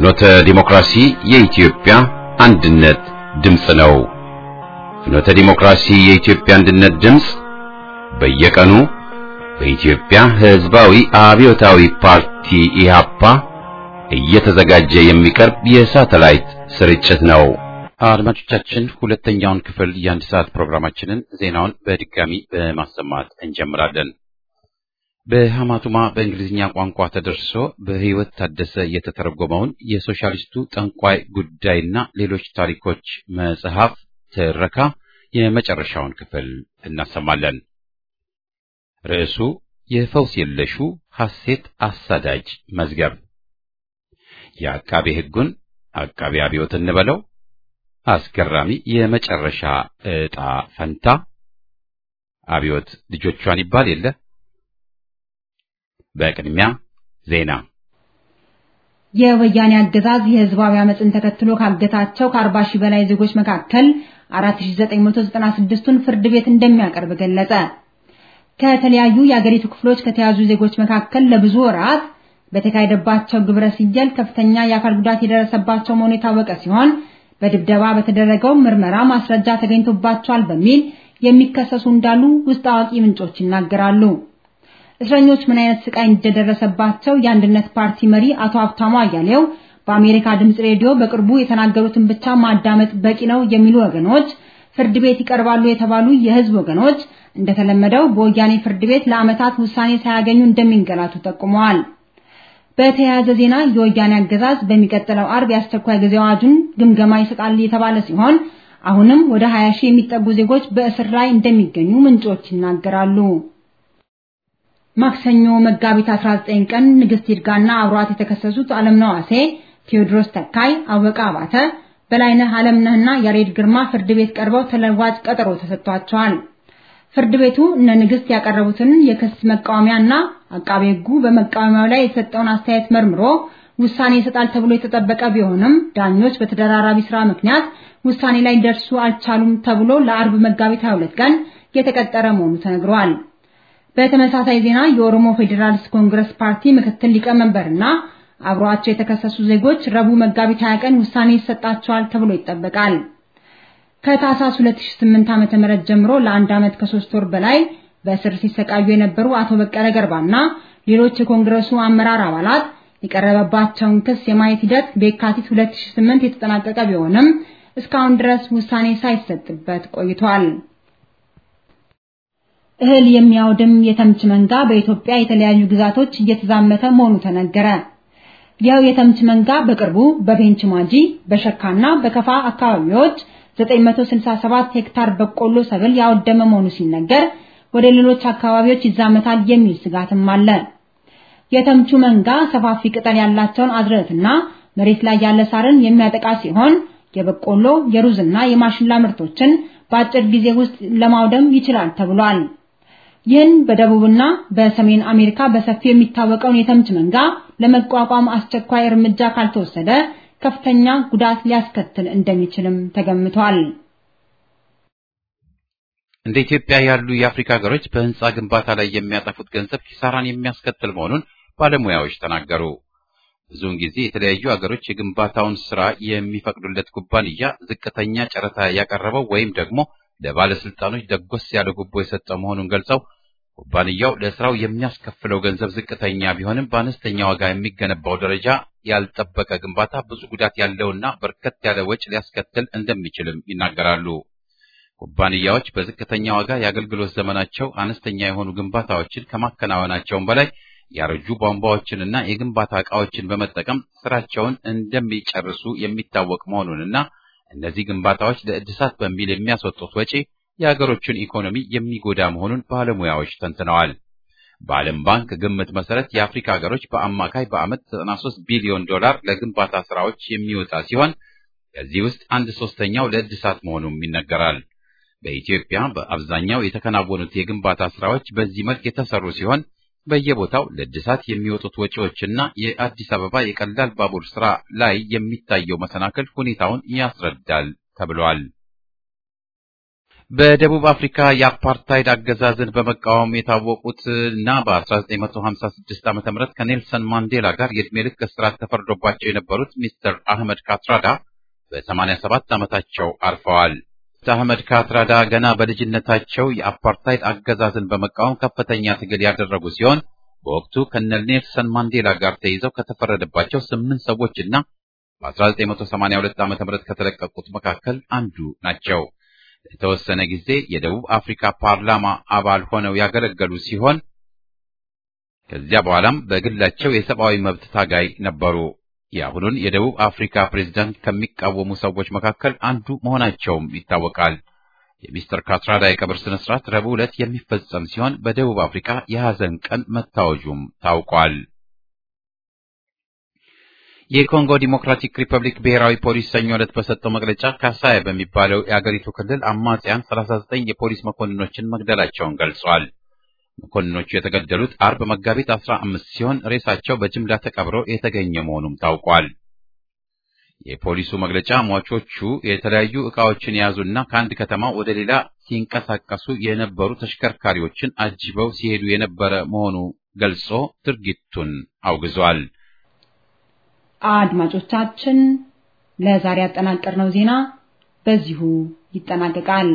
ፍኖተ ዲሞክራሲ የኢትዮጵያ አንድነት ድምፅ ነው። ፍኖተ ዲሞክራሲ የኢትዮጵያ አንድነት ድምፅ በየቀኑ በኢትዮጵያ ሕዝባዊ አብዮታዊ ፓርቲ ኢህአፓ እየተዘጋጀ የሚቀርብ የሳተላይት ስርጭት ነው። አድማጮቻችን ሁለተኛውን ክፍል የአንድ ሰዓት ፕሮግራማችንን ዜናውን በድጋሚ በማሰማት እንጀምራለን። በሐማቱማ በእንግሊዝኛ ቋንቋ ተደርሶ በሕይወት ታደሰ የተተረጎመውን የሶሻሊስቱ ጠንቋይ ጉዳይና ሌሎች ታሪኮች መጽሐፍ ትረካ የመጨረሻውን ክፍል እናሰማለን። ርዕሱ የፈውስ የለሹ ሐሴት አሳዳጅ መዝገብ የአቃቤ ሕጉን አቃቤ አብዮት እንበለው አስገራሚ የመጨረሻ ዕጣ ፈንታ አብዮት ልጆቿን ይባል የለ። በቅድሚያ ዜና። የወያኔ አገዛዝ የህዝባዊ አመፅን ተከትሎ ካገታቸው ከ40 ሺህ በላይ ዜጎች መካከል 4996ቱን ፍርድ ቤት እንደሚያቀርብ ገለጸ። ከተለያዩ የአገሪቱ ክፍሎች ከተያዙ ዜጎች መካከል ለብዙ ወራት በተካሄደባቸው ግብረ ሲጀል ከፍተኛ የአካል ጉዳት የደረሰባቸው መሆኑ የታወቀ ሲሆን በድብደባ በተደረገው ምርመራ ማስረጃ ተገኝቶባቸዋል በሚል የሚከሰሱ እንዳሉ ውስጥ አዋቂ ምንጮች ይናገራሉ። እስረኞች ምን አይነት ስቃይ እንደደረሰባቸው የአንድነት ፓርቲ መሪ አቶ ሀብታሙ አያሌው በአሜሪካ ድምፅ ሬዲዮ በቅርቡ የተናገሩትን ብቻ ማዳመጥ በቂ ነው የሚሉ ወገኖች፣ ፍርድ ቤት ይቀርባሉ የተባሉ የህዝብ ወገኖች እንደተለመደው በወያኔ ፍርድ ቤት ለዓመታት ውሳኔ ሳያገኙ እንደሚንገላቱ ጠቁመዋል። በተያያዘ ዜና የወያኔ አገዛዝ በሚቀጥለው አርብ የአስቸኳይ ጊዜ አዋጁን ግምገማ ይሰጣል የተባለ ሲሆን አሁንም ወደ 20 ሺህ የሚጠጉ ዜጎች በእስር ላይ እንደሚገኙ ምንጮች ይናገራሉ። ማክሰኞ መጋቢት 19 ቀን ንግስት ይርጋና አብሯት የተከሰሱት አለምነህ ዋሴ፣ ቴዎድሮስ ተካይ፣ አወቀ አባተ፣ በላይነህ አለምነህና ያሬድ ግርማ ፍርድ ቤት ቀርበው ተለዋጭ ቀጠሮ ተሰጥቷቸዋል። ፍርድ ቤቱ እነ ንግስት ያቀረቡትን የክስ መቃወሚያና አቃቤ ሕጉ በመቃወሚያው ላይ የተሰጠውን አስተያየት መርምሮ ውሳኔ ይሰጣል ተብሎ የተጠበቀ ቢሆንም ዳኞች በተደራራቢ ስራ ምክንያት ውሳኔ ላይ ደርሱ አልቻሉም ተብሎ ለአርብ መጋቢት 22 ቀን የተቀጠረ መሆኑ ተነግሯል። በተመሳሳይ ዜና የኦሮሞ ፌዴራሊስት ኮንግረስ ፓርቲ ምክትል ሊቀመንበርና አብሯቸው የተከሰሱ ዜጎች ረቡዕ መጋቢት 20 ቀን ውሳኔ ይሰጣቸዋል ተብሎ ይጠበቃል። ከታህሳስ 2008 ዓ.ም ጀምሮ ለአንድ ዓመት ከሶስት ወር በላይ በእስር ሲሰቃዩ የነበሩ አቶ በቀለ ገርባና ሌሎች የኮንግረሱ አመራር አባላት የቀረበባቸውን ክስ የማየት ሂደት በየካቲት 2008 የተጠናቀቀ ቢሆንም እስካሁን ድረስ ውሳኔ ሳይሰጥበት ቆይቷል። እህል የሚያወድም የተምች መንጋ በኢትዮጵያ የተለያዩ ግዛቶች እየተዛመተ መሆኑ ተነገረ። ይኸው የተምች መንጋ በቅርቡ በቤንች ማጂ፣ በሸካና በከፋ አካባቢዎች 967 ሄክታር በቆሎ ሰብል ያወደመ መሆኑ ሲነገር ወደ ሌሎች አካባቢዎች ይዛመታል የሚል ስጋትም አለ። የተምቹ መንጋ ሰፋፊ ቅጠል ያላቸውን አዝርዕትና መሬት ላይ ያለ ሳርን የሚያጠቃ ሲሆን የበቆሎ የሩዝና የማሽላ ምርቶችን በአጭር ጊዜ ውስጥ ለማውደም ይችላል ተብሏል። ይህን በደቡብና በሰሜን አሜሪካ በሰፊው የሚታወቀውን የተምች መንጋ ለመቋቋም አስቸኳይ እርምጃ ካልተወሰደ ከፍተኛ ጉዳት ሊያስከትል እንደሚችልም ተገምቷል። እንደ ኢትዮጵያ ያሉ የአፍሪካ ሀገሮች በህንፃ ግንባታ ላይ የሚያጠፉት ገንዘብ ኪሳራን የሚያስከትል መሆኑን ባለሙያዎች ተናገሩ። ብዙውን ጊዜ የተለያዩ ሀገሮች የግንባታውን ስራ የሚፈቅዱለት ኩባንያ ዝቅተኛ ጨረታ ያቀረበው ወይም ደግሞ ለባለስልጣኖች ደጎስ ያለ ጉቦ የሰጠ መሆኑን ገልጸው ኩባንያው ለስራው የሚያስከፍለው ገንዘብ ዝቅተኛ ቢሆንም በአነስተኛ ዋጋ የሚገነባው ደረጃ ያልጠበቀ ግንባታ ብዙ ጉዳት ያለውና በርከት ያለ ወጪ ሊያስከትል እንደሚችልም ይናገራሉ። ኩባንያዎች በዝቅተኛ ዋጋ የአገልግሎት ዘመናቸው አነስተኛ የሆኑ ግንባታዎችን ከማከናወናቸውም በላይ ያረጁ ቧንቧዎችንና የግንባታ ዕቃዎችን በመጠቀም ስራቸውን እንደሚጨርሱ የሚታወቅ መሆኑንና እነዚህ ግንባታዎች ለእድሳት በሚል የሚያስወጡት ወጪ የሀገሮቹን ኢኮኖሚ የሚጎዳ መሆኑን ባለሙያዎች ተንትነዋል። በዓለም ባንክ ግምት መሰረት የአፍሪካ ሀገሮች በአማካይ በዓመት 93 ቢሊዮን ዶላር ለግንባታ ስራዎች የሚወጣ ሲሆን ከዚህ ውስጥ አንድ ሶስተኛው ለእድሳት መሆኑም ይነገራል። በኢትዮጵያ በአብዛኛው የተከናወኑት የግንባታ ስራዎች በዚህ መልክ የተሰሩ ሲሆን በየቦታው ለእድሳት የሚወጡት ወጪዎችና የአዲስ አበባ የቀላል ባቡር ስራ ላይ የሚታየው መሰናክል ሁኔታውን ያስረዳል ተብሏል። በደቡብ አፍሪካ የአፓርታይድ አገዛዝን በመቃወም የታወቁት እና በ1956 ዓ.ም ከኔልሰን ማንዴላ ጋር የዕድሜ ልክ እስራት ተፈርዶባቸው የነበሩት ሚስተር አህመድ ካትራዳ በ87 ዓመታቸው አርፈዋል። አህመድ ካትራዳ ገና በልጅነታቸው የአፓርታይድ አገዛዝን በመቃወም ከፍተኛ ትግል ያደረጉ ሲሆን በወቅቱ ከነ ኔልሰን ማንዴላ ጋር ተይዘው ከተፈረደባቸው ስምንት ሰዎችና በ1982 ዓ.ም ከተለቀቁት መካከል አንዱ ናቸው። ለተወሰነ ጊዜ የደቡብ አፍሪካ ፓርላማ አባል ሆነው ያገለገሉ ሲሆን ከዚያ በኋላም በግላቸው የሰብአዊ መብት ታጋይ ነበሩ። የአሁኑን የደቡብ አፍሪካ ፕሬዝዳንት ከሚቃወሙ ሰዎች መካከል አንዱ መሆናቸውም ይታወቃል። የሚስተር ካትራዳ የቀብር ስነ ስርዓት ረቡዕ ዕለት የሚፈጸም ሲሆን በደቡብ አፍሪካ የሐዘን ቀን መታወጁም ታውቋል። የኮንጎ ዲሞክራቲክ ሪፐብሊክ ብሔራዊ ፖሊስ ሰኞ ዕለት በሰጠው መግለጫ ካሳይ በሚባለው የአገሪቱ ክልል አማጽያን 39 የፖሊስ መኮንኖችን መግደላቸውን ገልጿል። መኮንኖቹ የተገደሉት አርብ መጋቢት 15 ሲሆን ሬሳቸው በጅምላ ተቀብሮ የተገኘ መሆኑም ታውቋል። የፖሊሱ መግለጫ ሟቾቹ የተለያዩ ዕቃዎችን የያዙና ከአንድ ከተማ ወደ ሌላ ሲንቀሳቀሱ የነበሩ ተሽከርካሪዎችን አጅበው ሲሄዱ የነበረ መሆኑ ገልጾ ድርጊቱን አውግዟል። አድማጮቻችን ለዛሬ ያጠናቀርነው ዜና በዚሁ ይጠናቀቃል።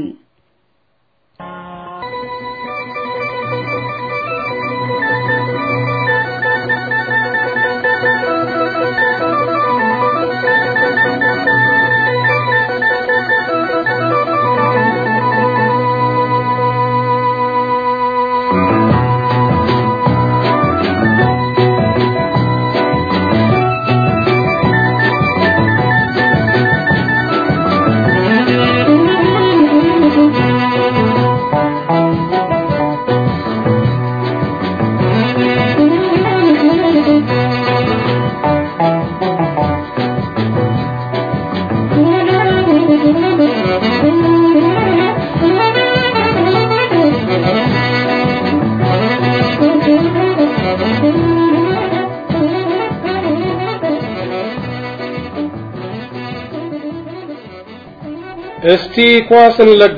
እስቲ ኳስን ለጋ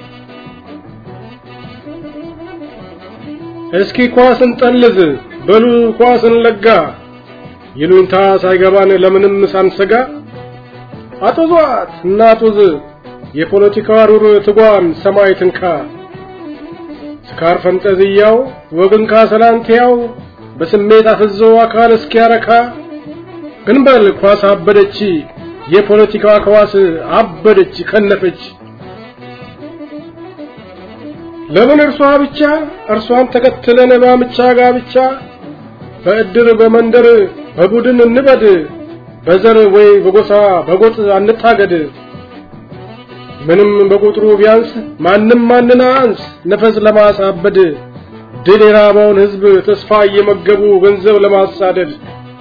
እስኪ ኳስን ጠልዝ በሉ ኳስን ለጋ ይሉኝታ ሳይገባን ለምንም ሳንሰጋ አጡዟት እናጡዝ የፖለቲካ ሩር ትጓን ሰማይ ትንካ ስካር ፈንጠዝያው ወግን ካሰላንቲያው በስሜት አፍዞ አካል እስኪያረካ ግንበል ኳስ አበደች የፖለቲካ ከዋስ አበደች ከነፈች ለምን እርሷ ብቻ እርሷን ተከትለን ባምቻ ጋብቻ በእድር በመንደር በቡድን እንበድ በዘር ወይ በጎሳ በጎጥ አንታገድ ምንም በቁጥሩ ቢያንስ ማንም ማንን አንስ ነፈስ ለማሳበድ ድል የራበውን ህዝብ ተስፋ እየመገቡ ገንዘብ ለማሳደድ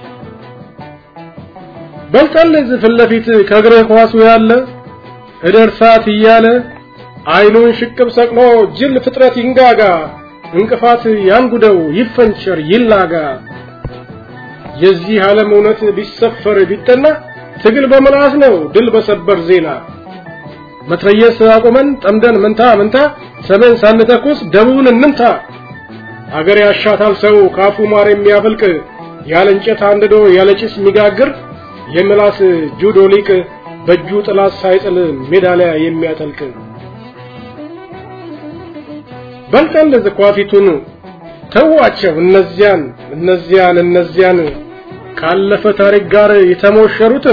በልጠልዝ ፊት ለፊት ከእግርህ ኳሱ ያለ እደርሳት እያለ አይኑን ሽቅብ ሰቅሎ ጅል ፍጥረት ይንጋጋ እንቅፋት ያንጉደው ይፈንቸር ይላጋ የዚህ ዓለም እውነት ቢሰፈር ቢጠና ትግል በመላስ ነው ድል በሰበር ዜና መትረየስ አቁመን ጠምደን መንታ መንታ ሰሜን ሳንተኩስ ደቡብን እንምታ አገር ያሻታል ሰው ካፉ ማር የሚያፈልቅ ያለ እንጨት አንድዶ ያለ ጭስ የሚጋግር የምላስ ጁዶ ሊቅ በእጁ ጥላት ሳይጥል ሜዳሊያ የሚያጠልቅ በልጠል ዝኳፊቱን ተዋቸው እነዚያን እነዚያን እነዚያን ካለፈ ታሪክ ጋር የተሞሸሩትን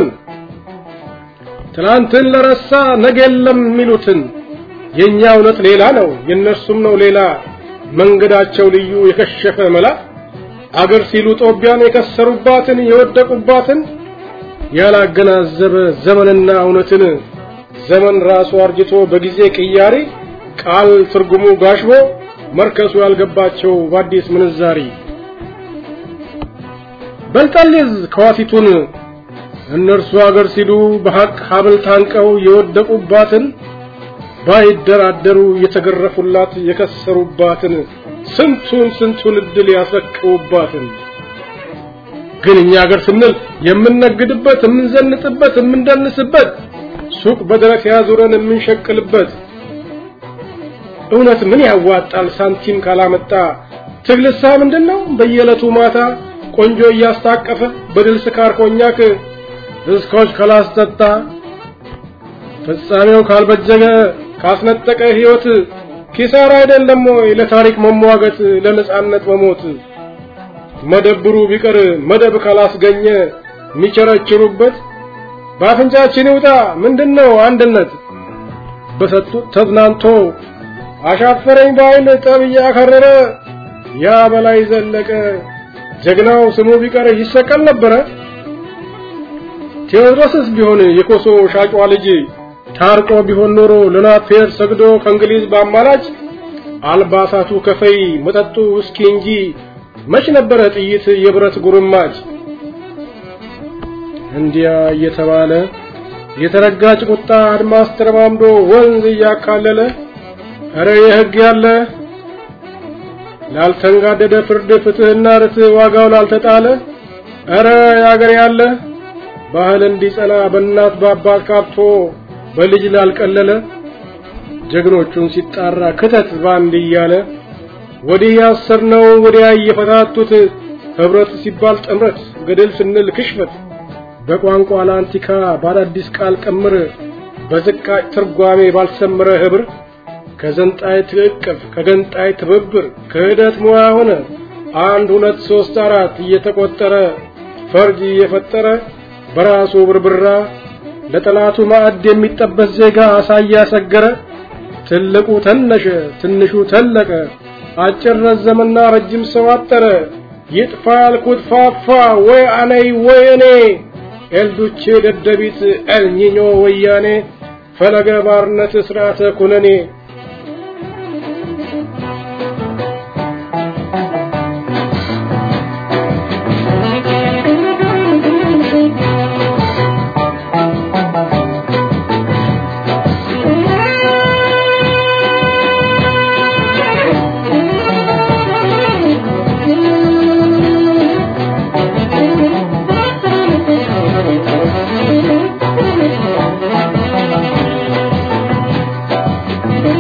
ትላንትን ለረሳ ነገ የለም የሚሉትን የኛ እውነት ሌላ ነው የነሱም ነው ሌላ መንገዳቸው ልዩ የከሸፈ መላ አገር ሲሉ ጦቢያን የከሰሩባትን የወደቁባትን ያላገናዘበ ዘመንና እውነትን ዘመን ራሱ አርጅቶ በጊዜ ቅያሪ ቃል ትርጉሙ ጋሽቦ መርከሱ ያልገባቸው በአዲስ ምንዛሪ በልጠልዝ ከዋቲቱን እነርሱ አገር ሲሉ በሐቅ ሀብል ታንቀው የወደቁባትን ባይደራደሩ የተገረፉላት የከሰሩባትን ስንቱን ስንቱን እድል ያስረክቡባትን ግን እኛ ሀገር ስንል የምንነግድበት የምንዘንጥበት የምንደንስበት ሱቅ በደረት ያዙረን የምንሸቅልበት እውነት ምን ያዋጣል ሳንቲም ካላመጣ ትግልሳ ምንድነው በየዕለቱ ማታ ቆንጆ እያስታቀፈ በድል ስካር ኮኛክ እስኮች ካላስጠጣ ፍጻሜው ካልበጀገ ካስነጠቀ ሕይወት ኪሳራ አይደለም ወይ ለታሪክ መሟገት ለነጻነት መሞት መደብሩ ቢቀር መደብ ካላስገኘ የሚቸረችሩበት በአፍንጫችን ይውጣ ምንድነው አንድነት በሰጡት ተዝናንቶ አሻፈረኝ ባይል ጠብ እያከረረ ያ በላይ ዘለቀ ጀግናው ስሙ ቢቀር ይሰቀል ነበረ። ቴዎድሮስስ ቢሆን የኮሶ ሻጯ ልጅ ታርቆ ቢሆን ኖሮ ለናፒየር ሰግዶ ከእንግሊዝ በአማላጭ አልባሳቱ ከፈይ መጠጡ ውስኪ እንጂ መች ነበረ ጥይት የብረት ጉርማጭ። እንዲያ እየተባለ የተረጋጭ ቁጣ አድማስ ተረማምዶ ወንዝ እያካለለ እረ የሕግ ያለ ላልተንጋደደ ፍርድ ፍትህና ርትዕ ዋጋው ላልተጣለ እረ ያገር ያለ ባህል እንዲጸና በእናት በአባት ካብቶ በልጅ ላልቀለለ ጀግኖቹን ሲጣራ ክተት ባንድ እያለ ወዲህ ያሰርነው ወዲያ እየፈታቱት ህብረት ሲባል ጥምረት ገደል ስንል ክሽፈት በቋንቋ ለአንቲካ ባዳዲስ ቃል ቀምር በዝቃጭ ትርጓሜ ባልሰመረ ህብር ከዘንጣይ ትዕቅፍ ከገንጣይ ትብብር ክህደት ሙያ ሆነ አንድ ሁለት ሶስት አራት እየተቆጠረ ፈርጅ እየፈጠረ በራሱ ብርብራ ለጠላቱ ማዕድ የሚጠበስ ዜጋ አሳያ ሰገረ ትልቁ ተነሸ ትንሹ ተለቀ አጭር ረዘመና ረጅም ሰው አጠረ ይጥፋ ያልኩት ፋፋ ወይ አነይ ወይ እኔ ኤልዱቼ ደደቢት ኤልኒኞ ወያኔ ፈለገ ባርነት ስርዓተ ኩነኔ Thank you.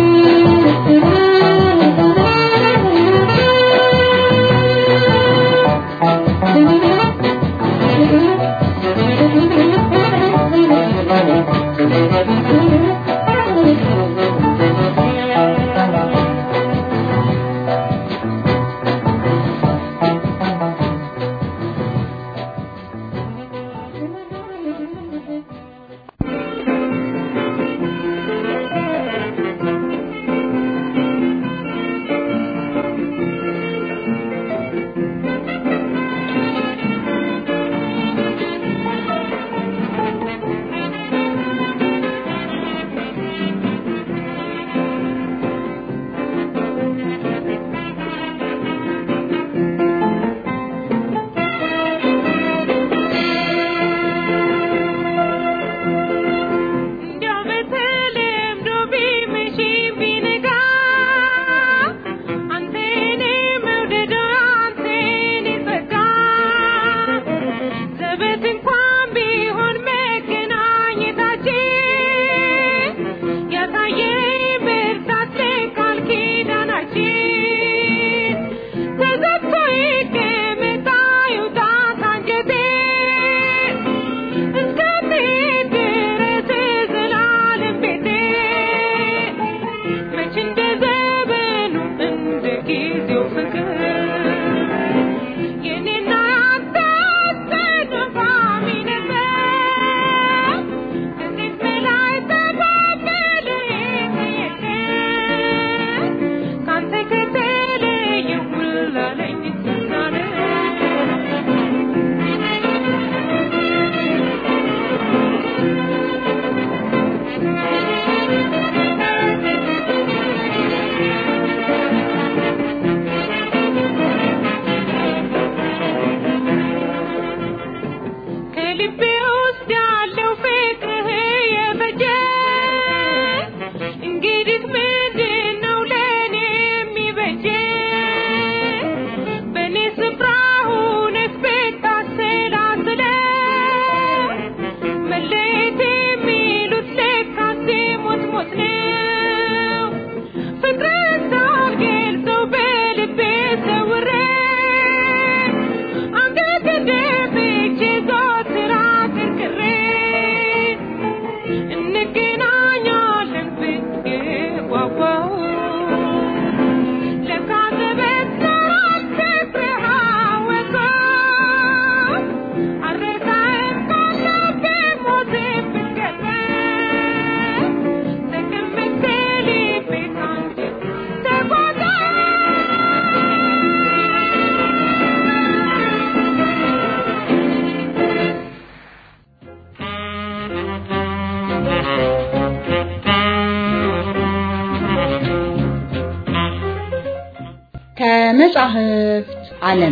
ከመጻሕፍት ዓለም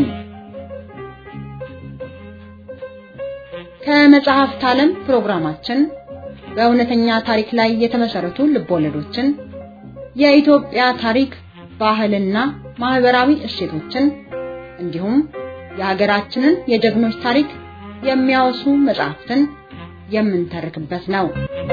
ከመጽሐፍት ዓለም ፕሮግራማችን በእውነተኛ ታሪክ ላይ የተመሰረቱ ልቦለዶችን፣ የኢትዮጵያ ታሪክ፣ ባህልና ማህበራዊ እሴቶችን እንዲሁም የሀገራችንን የጀግኖች ታሪክ የሚያወሱ መጽሐፍትን የምንተርክበት ነው።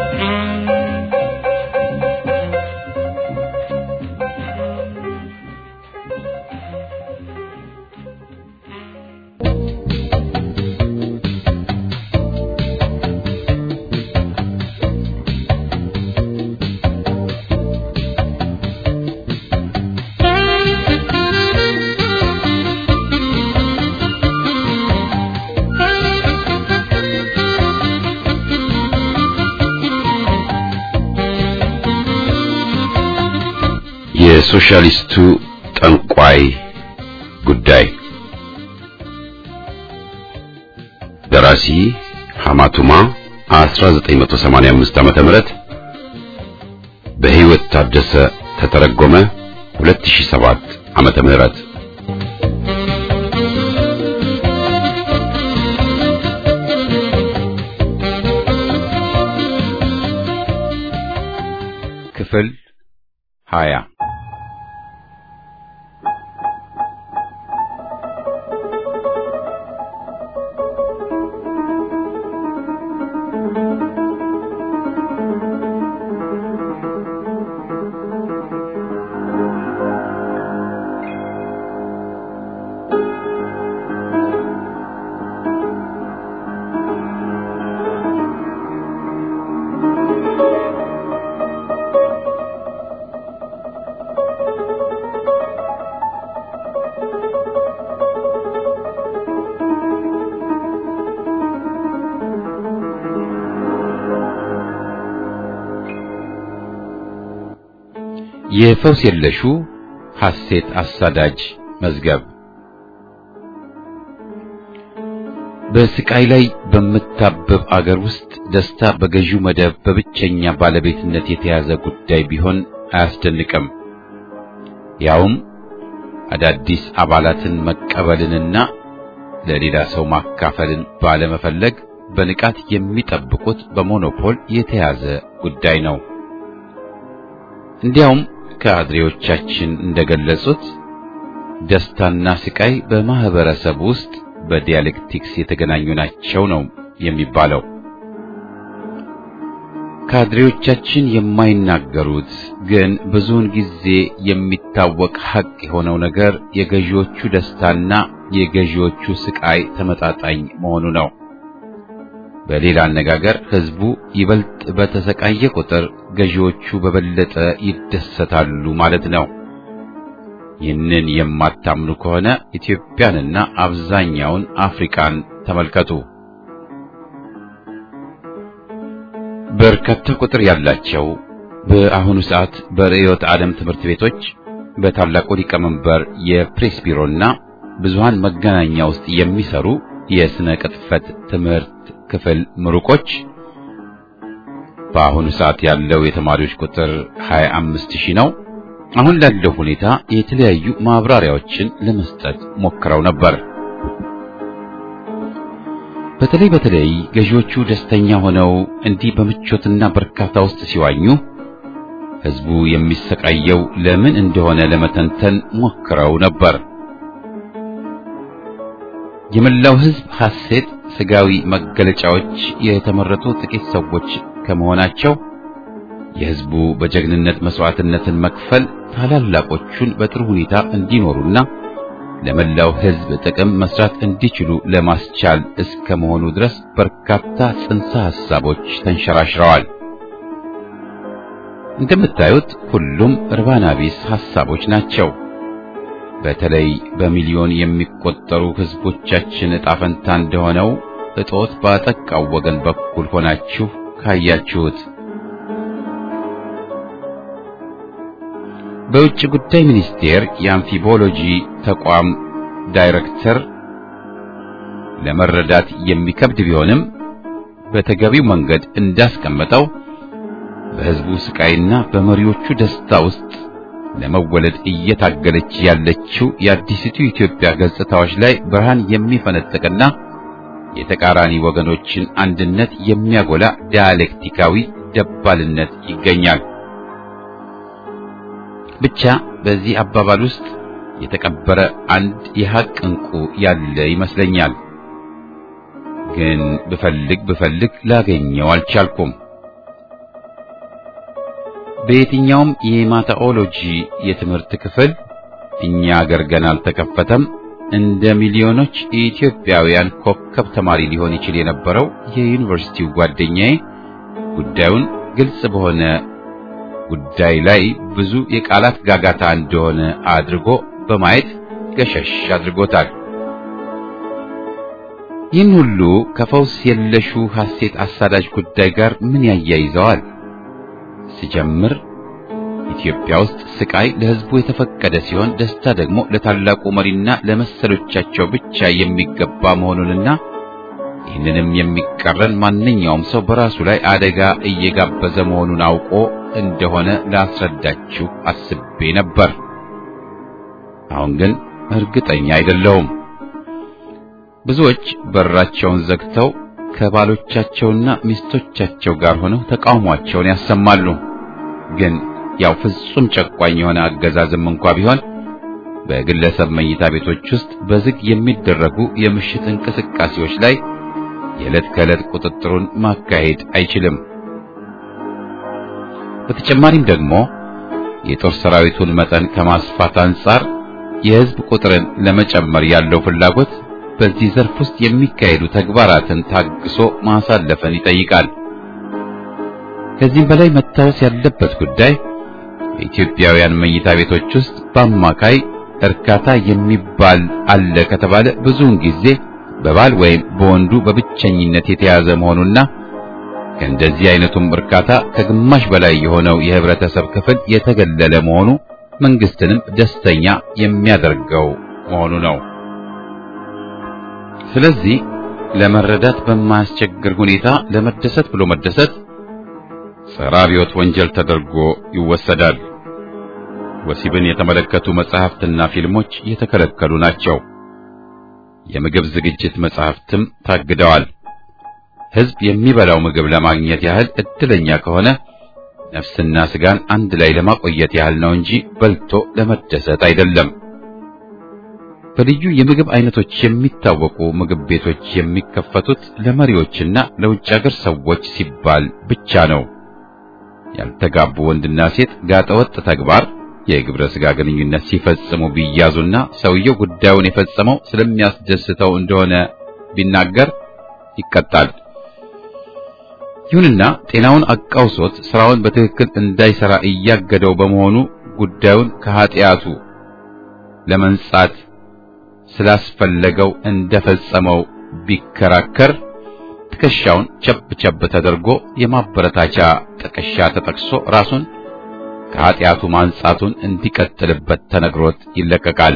የሶሻሊስቱ ጠንቋይ ጉዳይ ደራሲ ሐማቱማ 1985 ዓመተ ምህረት በሕይወት ታደሰ ተተረጎመ 2007 ዓመተ ምህረት ክፍል 20 የፈውስ የለሹ ሐሴት አሳዳጅ መዝገብ በስቃይ ላይ በምታብብ አገር ውስጥ ደስታ በገዢው መደብ በብቸኛ ባለቤትነት የተያዘ ጉዳይ ቢሆን አያስደንቅም። ያውም አዳዲስ አባላትን መቀበልንና ለሌላ ሰው ማካፈልን ባለመፈለግ በንቃት የሚጠብቁት በሞኖፖል የተያዘ ጉዳይ ነው። እንዲያውም ካድሬዎቻችን እንደገለጹት ደስታና ስቃይ በማህበረሰብ ውስጥ በዲያሌክቲክስ የተገናኙ ናቸው ነው የሚባለው። ካድሬዎቻችን የማይናገሩት ግን ብዙውን ጊዜ የሚታወቅ ሐቅ የሆነው ነገር የገዢዎቹ ደስታና የገዢዎቹ ስቃይ ተመጣጣኝ መሆኑ ነው። በሌላ አነጋገር ህዝቡ ይበልጥ በተሰቃየ ቁጥር ገዢዎቹ በበለጠ ይደሰታሉ ማለት ነው። ይህንን የማታምኑ ከሆነ ኢትዮጵያንና አብዛኛውን አፍሪካን ተመልከቱ። በርካታ ቁጥር ያላቸው በአሁኑ ሰዓት በርዕዮተ ዓለም ትምህርት ቤቶች በታላቁ ሊቀመንበር የፕሬስ ቢሮና ብዙሃን መገናኛ ውስጥ የሚሰሩ የስነ ቅጥፈት ትምህርት ክፍል ምሩቆች በአሁኑ ሰዓት ያለው የተማሪዎች ቁጥር 25 ሺህ ነው። አሁን ላለው ሁኔታ የተለያዩ ማብራሪያዎችን ለመስጠት ሞክረው ነበር። በተለይ በተለይ ገዢዎቹ ደስተኛ ሆነው እንዲህ በምቾትና በርካታ ውስጥ ሲዋኙ ህዝቡ የሚሰቃየው ለምን እንደሆነ ለመተንተን ሞክረው ነበር። የመላው ህዝብ ሐሴት ስጋዊ መገለጫዎች የተመረጡ ጥቂት ሰዎች ከመሆናቸው የህዝቡ በጀግንነት መስዋዕትነትን መክፈል ታላላቆቹን በጥሩ ሁኔታ እንዲኖሩና ለመላው ህዝብ ጥቅም መስራት እንዲችሉ ለማስቻል እስከ መሆኑ ድረስ በርካታ ጽንሰ ሐሳቦች ተንሸራሽረዋል። እንደምታዩት ሁሉም እርባና ቢስ ሐሳቦች ናቸው። በተለይ በሚሊዮን የሚቆጠሩ ህዝቦቻችን ዕጣ ፈንታ እንደሆነው እጦት ባጠቃው ወገን በኩል ሆናችሁ ካያችሁት በውጭ ጉዳይ ሚኒስቴር የአምፊቦሎጂ ተቋም ዳይሬክተር ለመረዳት የሚከብድ ቢሆንም በተገቢው መንገድ እንዳስቀመጠው በሕዝቡ ስቃይና በመሪዎቹ ደስታ ውስጥ ለመወለድ እየታገለች ያለችው የአዲሲቱ ኢትዮጵያ ገጽታዎች ላይ ብርሃን የሚፈነጥቅና የተቃራኒ ወገኖችን አንድነት የሚያጎላ ዲያሌክቲካዊ ደባልነት ይገኛል። ብቻ በዚህ አባባል ውስጥ የተቀበረ አንድ የሐቅ ዕንቁ ያለ ይመስለኛል። ግን ብፈልግ ብፈልግ ላገኘው አልቻልኩም። በየትኛውም የማታኦሎጂ የትምህርት ክፍል እኛ አገር ገና አልተከፈተም እንደ ሚሊዮኖች የኢትዮጵያውያን ኮከብ ተማሪ ሊሆን ይችል የነበረው የዩኒቨርሲቲው ጓደኛዬ ጉዳዩን ግልጽ በሆነ ጉዳይ ላይ ብዙ የቃላት ጋጋታ እንደሆነ አድርጎ በማየት ገሸሽ አድርጎታል። ይህን ሁሉ ከፈውስ የለሹ ሐሴት አሳዳጅ ጉዳይ ጋር ምን ያያይዘዋል? ሲጀምር ኢትዮጵያ ውስጥ ስቃይ ለሕዝቡ የተፈቀደ ሲሆን ደስታ ደግሞ ለታላቁ መሪና ለመሰሎቻቸው ብቻ የሚገባ መሆኑንና ይህንንም የሚቃረን ማንኛውም ሰው በራሱ ላይ አደጋ እየጋበዘ መሆኑን አውቆ እንደሆነ ላስረዳችሁ አስቤ ነበር። አሁን ግን እርግጠኛ አይደለሁም። ብዙዎች በራቸውን ዘግተው ከባሎቻቸውና ሚስቶቻቸው ጋር ሆነው ተቃውሟቸውን ያሰማሉ። ግን ያው ፍጹም ጨቋኝ የሆነ አገዛዝም እንኳ ቢሆን በግለሰብ መኝታ ቤቶች ውስጥ በዝግ የሚደረጉ የምሽት እንቅስቃሴዎች ላይ የዕለት ከዕለት ቁጥጥሩን ማካሄድ አይችልም። በተጨማሪም ደግሞ የጦር ሰራዊቱን መጠን ከማስፋት አንጻር የሕዝብ ቁጥርን ለመጨመር ያለው ፍላጎት በዚህ ዘርፍ ውስጥ የሚካሄዱ ተግባራትን ታግሶ ማሳለፍን ይጠይቃል። ከዚህም በላይ መታወስ ያለበት ጉዳይ በኢትዮጵያውያን መኝታ ቤቶች ውስጥ በአማካይ እርካታ የሚባል አለ ከተባለ ብዙውን ጊዜ በባል ወይም በወንዱ በብቸኝነት የተያዘ መሆኑና ከእንደዚህ አይነቱም እርካታ ከግማሽ በላይ የሆነው የህብረተሰብ ክፍል የተገለለ መሆኑ መንግስትንም ደስተኛ የሚያደርገው መሆኑ ነው። ስለዚህ ለመረዳት በማያስቸግር ሁኔታ ለመደሰት ብሎ መደሰት ጸረ አብዮት ወንጀል ተደርጎ ይወሰዳል። ወሲብን የተመለከቱ መጻሕፍትና ፊልሞች የተከለከሉ ናቸው። የምግብ ዝግጅት መጻሕፍትም ታግደዋል። ሕዝብ የሚበላው ምግብ ለማግኘት ያህል እድለኛ ከሆነ ነፍስና ስጋን አንድ ላይ ለማቆየት ያህል ነው እንጂ በልቶ ለመደሰት አይደለም። በልዩ የምግብ አይነቶች የሚታወቁ ምግብ ቤቶች የሚከፈቱት ለመሪዎችና ለውጭ ሀገር ሰዎች ሲባል ብቻ ነው። ያልተጋቡ ወንድና ሴት ጋጠወጥ ተግባር የግብረ ስጋ ግንኙነት ሲፈጽሙ ቢያዙና ሰውየው ጉዳዩን የፈጸመው ስለሚያስደስተው እንደሆነ ቢናገር ይቀጣል። ይሁንና ጤናውን አቃውሶት ስራውን በትክክል እንዳይሰራ እያገደው በመሆኑ ጉዳዩን ከኃጢአቱ ለመንጻት ስላስፈለገው እንደፈጸመው ቢከራከር ትከሻውን ቸብ ቸብ ተደርጎ የማበረታቻ ጥቅሻ ተጠቅሶ ራሱን ከኃጢአቱ ማንጻቱን እንዲቀጥልበት ተነግሮት ይለቀቃል።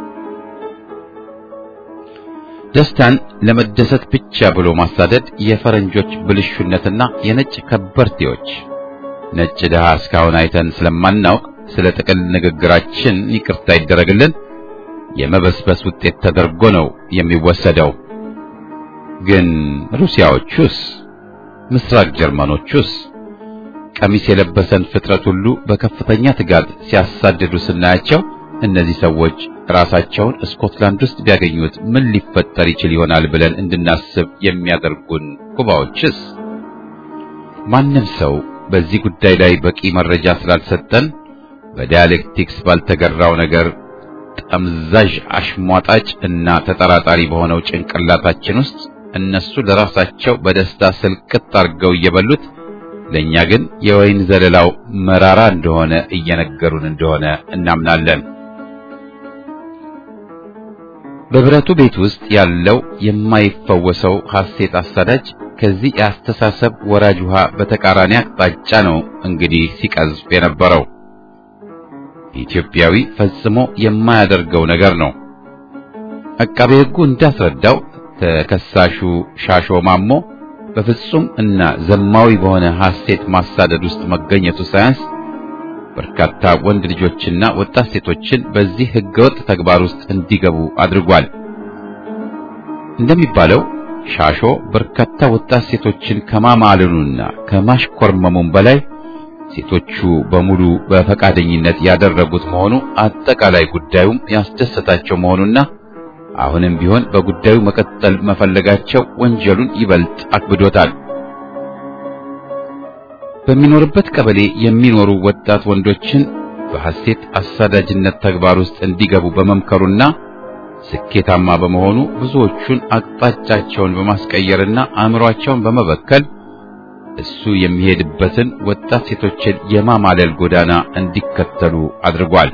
ደስታን ለመደሰት ብቻ ብሎ ማሳደድ የፈረንጆች ብልሹነትና የነጭ ከበርቴዎች ነጭ ድሃ እስካሁን አይተን ስለማናውቅ ስለ ጥቅል ንግግራችን ይቅርታ ይደረግልን የመበስበስ ውጤት ተደርጎ ነው የሚወሰደው። ግን ሩሲያዎቹስ፣ ምስራቅ ጀርመኖቹስ ቀሚስ የለበሰን ፍጥረት ሁሉ በከፍተኛ ትጋት ሲያሳድዱ ስናያቸው እነዚህ ሰዎች ራሳቸውን ስኮትላንድ ውስጥ ቢያገኙት ምን ሊፈጠር ይችል ይሆናል ብለን እንድናስብ የሚያደርጉን ኩባዎችስ? ማንም ሰው በዚህ ጉዳይ ላይ በቂ መረጃ ስላልሰጠን በዳያሌክቲክስ ባልተገራው ነገር ጠምዛዥ አሽሟጣጭ እና ተጠራጣሪ በሆነው ጭንቅላታችን ውስጥ እነሱ ለራሳቸው በደስታ ስልቅጥ አድርገው እየበሉት ለኛ ግን የወይን ዘለላው መራራ እንደሆነ እየነገሩን እንደሆነ እናምናለን። በብረቱ ቤት ውስጥ ያለው የማይፈወሰው ሐሴት አሳዳጅ ከዚህ የአስተሳሰብ ወራጅ ውሃ በተቃራኒ አቅጣጫ ነው እንግዲህ ሲቀዝፍ የነበረው። ኢትዮጵያዊ ፈጽሞ የማያደርገው ነገር ነው። አቃቤ ሕጉ እንዳስረዳው ተከሳሹ ሻሾ ማሞ በፍጹም እና ዘማዊ በሆነ ሐሴት ማሳደድ ውስጥ መገኘቱ ሳያንስ በርካታ ወንድ ልጆችና ወጣት ሴቶችን በዚህ ህገወጥ ተግባር ውስጥ እንዲገቡ አድርጓል። እንደሚባለው ሻሾ በርካታ ወጣት ሴቶችን ከማማለሉና ከማሽኮርመሙም በላይ ሴቶቹ በሙሉ በፈቃደኝነት ያደረጉት መሆኑ አጠቃላይ ጉዳዩም ያስደሰታቸው መሆኑና አሁንም ቢሆን በጉዳዩ መቀጠል መፈለጋቸው ወንጀሉን ይበልጥ አክብዶታል። በሚኖርበት ቀበሌ የሚኖሩ ወጣት ወንዶችን በሐሴት አሳዳጅነት ተግባር ውስጥ እንዲገቡ በመምከሩና ስኬታማ በመሆኑ ብዙዎቹን አቅጣጫቸውን በማስቀየርና አእምሯቸውን በመበከል እሱ የሚሄድበትን ወጣት ሴቶችን የማማለል ጎዳና እንዲከተሉ አድርጓል።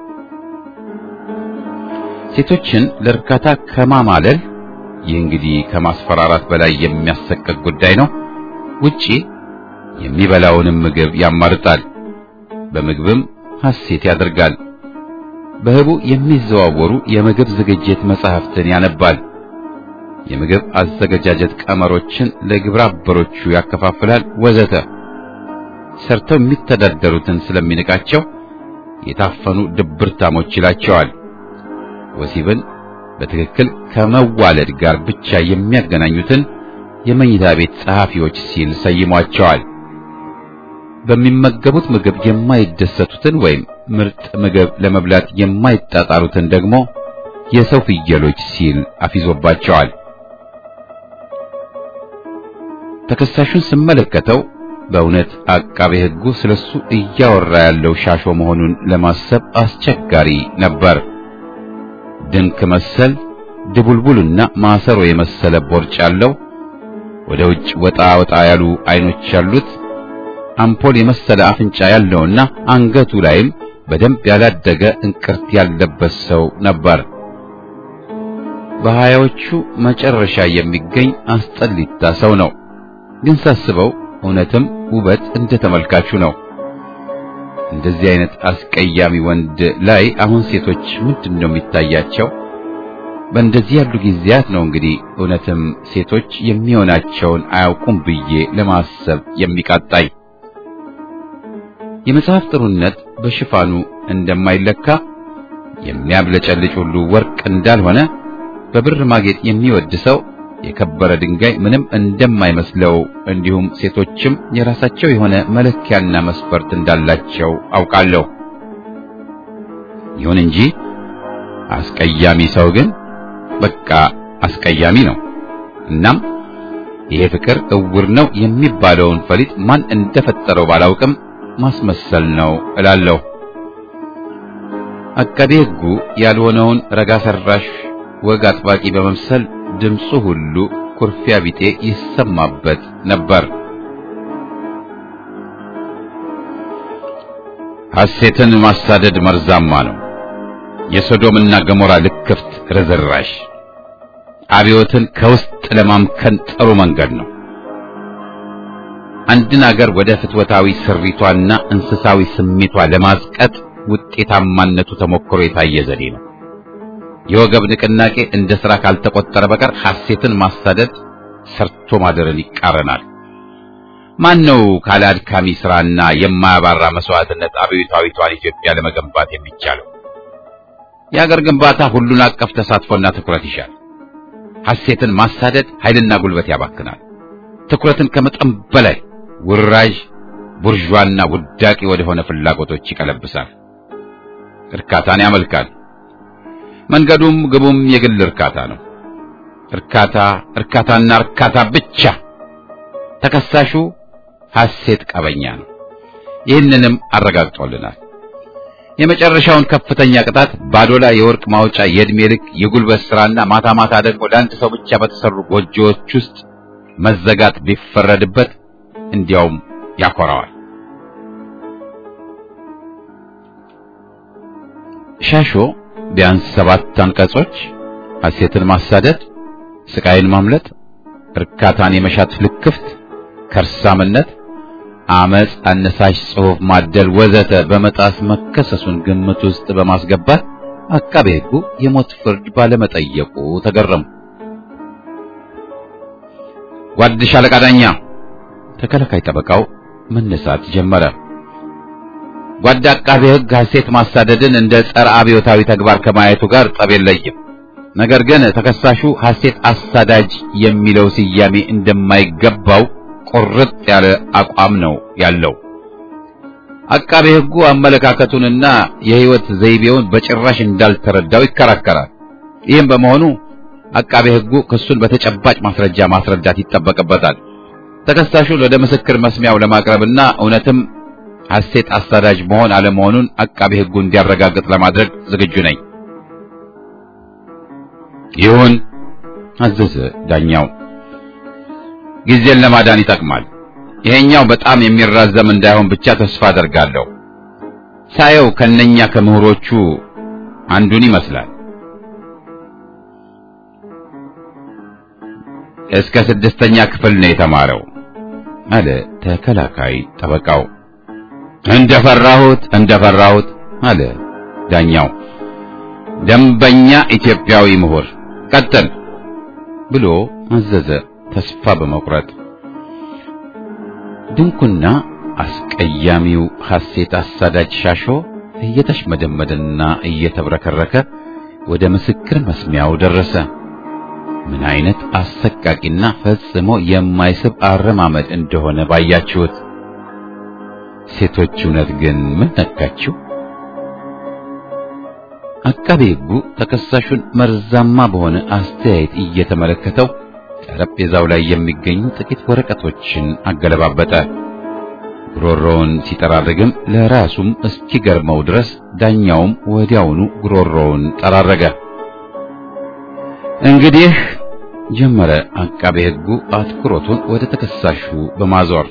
ሴቶችን ለእርካታ ከማማለል ይህ እንግዲህ ከማስፈራራት በላይ የሚያሰቅቅ ጉዳይ ነው። ውጪ የሚበላውንም ምግብ ያማርጣል፣ በምግብም ሐሴት ያደርጋል። በህቡ የሚዘዋወሩ የምግብ ዝግጅት መጻሕፍትን ያነባል። የምግብ አዘገጃጀት ቀመሮችን ለግብረ አበሮቹ ያከፋፍላል፣ ወዘተ። ሰርተው የሚተዳደሩትን ስለሚንቃቸው የታፈኑ ድብርታሞች ይላቸዋል። ወሲብን በትክክል ከመዋለድ ጋር ብቻ የሚያገናኙትን የመኝታ ቤት ጸሐፊዎች ሲል ሰይሟቸዋል። በሚመገቡት ምግብ የማይደሰቱትን ወይም ምርጥ ምግብ ለመብላት የማይጣጣሩትን ደግሞ የሰው ፍየሎች ሲል አፊዞባቸዋል። ተከሳሹን ስመለከተው በእውነት አቃቤ ሕጉ ስለሱ እያወራ ያለው ሻሾ መሆኑን ለማሰብ አስቸጋሪ ነበር። ድንክ መሰል ድቡልቡልና ማሰሮ የመሰለ ቦርጭ ያለው ወደ ውጭ ወጣ ወጣ ያሉ አይኖች ያሉት አምፖል የመሰለ አፍንጫ ያለውና አንገቱ ላይም በደንብ ያላደገ እንቅርት ያለበት ሰው ነበር። በሀያዎቹ መጨረሻ የሚገኝ አስጠሊታ ሰው ነው። ግን ሳስበው እውነትም ውበት እንደ ተመልካቹ ነው። እንደዚህ አይነት አስቀያሚ ወንድ ላይ አሁን ሴቶች ምንድን ነው የሚታያቸው? በእንደዚህ ያሉ ጊዜያት ነው እንግዲህ እውነትም ሴቶች የሚሆናቸውን አያውቁም ብዬ ለማሰብ የሚቃጣኝ። የመጽሐፍ ጥሩነት በሽፋኑ እንደማይለካ የሚያብለጨልጭ ሁሉ ወርቅ እንዳልሆነ በብር ማጌጥ የሚወድ ሰው የከበረ ድንጋይ ምንም እንደማይመስለው እንዲሁም ሴቶችም የራሳቸው የሆነ መለኪያና መስፈርት እንዳላቸው አውቃለሁ። ይሁን እንጂ አስቀያሚ ሰው ግን በቃ አስቀያሚ ነው። እናም ይሄ ፍቅር እውር ነው የሚባለውን ፈሊጥ ማን እንደፈጠረው ባላውቅም ማስመሰል ነው እላለሁ። አቃቤ ሕጉ ያልሆነውን ረጋ ሰራሽ ወግ አጥባቂ በመምሰል ድምፁ ሁሉ ኩርፊያ ቢጤ ይሰማበት ነበር። ሐሴትን ማሳደድ መርዛማ ነው። የሶዶምና ገሞራ ልክፍት ርዝራሽ አብዮትን ከውስጥ ለማምከን ጥሩ መንገድ ነው። አንድን አገር ወደ ፍትወታዊ ስሪቷና እንስሳዊ ስሜቷ ለማዝቀጥ ውጤታማነቱ ተሞክሮ የታየ ዘዴ ነው። የወገብ ንቅናቄ እንደ ሥራ ካልተቆጠረ በቀር ሐሴትን ማሳደድ ሰርቶ ማደርን ይቃረናል። ማን ነው ካለ አድካሚ ሥራና የማያባራ መስዋዕትነት አብዮታዊቷን ኢትዮጵያ ለመገንባት የሚቻለው? የአገር ግንባታ ሁሉን አቀፍ ተሳትፎና ትኩረት ይሻል። ሐሴትን ማሳደድ ኃይልና ጉልበት ያባክናል። ትኩረትን ከመጠን በላይ ውራዥ ቡርዣና ውዳቂ ወደሆነ ፍላጎቶች ይቀለብሳል። እርካታን ያመልካል። መንገዱም ግቡም የግል እርካታ ነው። እርካታ እርካታና እርካታ ብቻ። ተከሳሹ ሐሴት ቀበኛ ነው። ይህንንም አረጋግጦልናል። የመጨረሻውን ከፍተኛ ቅጣት ባዶላ የወርቅ ማውጫ የዕድሜ ልክ የጉልበት ሥራና ማታ ማታ ደግሞ ለአንድ ሰው ብቻ በተሰሩ ጎጆዎች ውስጥ መዘጋት ቢፈረድበት እንዲያውም ያኮራዋል። ሻሾ ቢያንስ ሰባት አንቀጾች ሐሴትን ማሳደድ፣ ስቃይን ማምለጥ፣ እርካታን የመሻት ልክፍት፣ ከርሳምነት፣ አመጽ፣ አነሳሽ ጽሑፍ ማደል ወዘተ በመጣስ መከሰሱን ግምት ውስጥ በማስገባት አቃቤ ሕጉ የሞት ፍርድ ባለመጠየቁ ተገረሙ። ጓድ ሻለቃ ዳኛ ተከላካይ ጠበቃው መነሳት ጀመረ። ጓድ አቃቤ ሕግ ሐሴት ማሳደድን እንደ ጸረ አብዮታዊ ተግባር ከማየቱ ጋር ጠብ የለይም። ነገር ግን ተከሳሹ ሐሴት አሳዳጅ የሚለው ስያሜ እንደማይገባው ቁርጥ ያለ አቋም ነው ያለው። አቃቤ ሕጉ አመለካከቱንና የሕይወት ዘይቤውን በጭራሽ እንዳልተረዳው ይከራከራል። ይህም በመሆኑ አቃቤ ሕጉ ክሱን በተጨባጭ ማስረጃ ማስረዳት ይጠበቅበታል። ተከሳሹን ወደ ምስክር መስሚያው ለማቅረብና እውነትም ሐሴት አሳዳጅ መሆን አለመሆኑን አቃቤ ሕጉ እንዲያረጋግጥ ለማድረግ ዝግጁ ነኝ። ይሁን አዘዘ ዳኛው። ጊዜን ለማዳን ይጠቅማል። ይሄኛው በጣም የሚራዘም እንዳይሆን ብቻ ተስፋ አደርጋለሁ። ሳየው ከነኛ ከምሁሮቹ አንዱን ይመስላል። እስከ ስድስተኛ ክፍል ነው የተማረው አለ ተከላካይ ጠበቃው። እንደፈራሁት እንደፈራሁት አለ ዳኛው። ደንበኛ ኢትዮጵያዊ ምሁር ቀጥል ብሎ አዘዘ ተስፋ በመቁረጥ ድንኩና አስቀያሚው ሐሴት አሳዳጅ ሻሾ እየተሽመደመደና እየተብረከረከ ወደ ምስክር መስሚያው ደረሰ። ምን አይነት አሰቃቂና ፈጽሞ የማይስብ አረማመድ እንደሆነ ባያችሁት። ሴቶች እውነት ግን ምን ነካችሁ? አቃቤ ሕጉ ተከሳሹን መርዛማ በሆነ አስተያየት እየተመለከተው ጠረጴዛው ላይ የሚገኙ ጥቂት ወረቀቶችን አገለባበጠ። ጉሮሮውን ሲጠራርግም ለራሱም እስኪገርመው ድረስ ዳኛውም ወዲያውኑ ጉሮሮውን ጠራረገ። እንግዲህ ጀመረ አቃቤ ሕጉ አትኩሮቱን ወደ ተከሳሹ በማዞር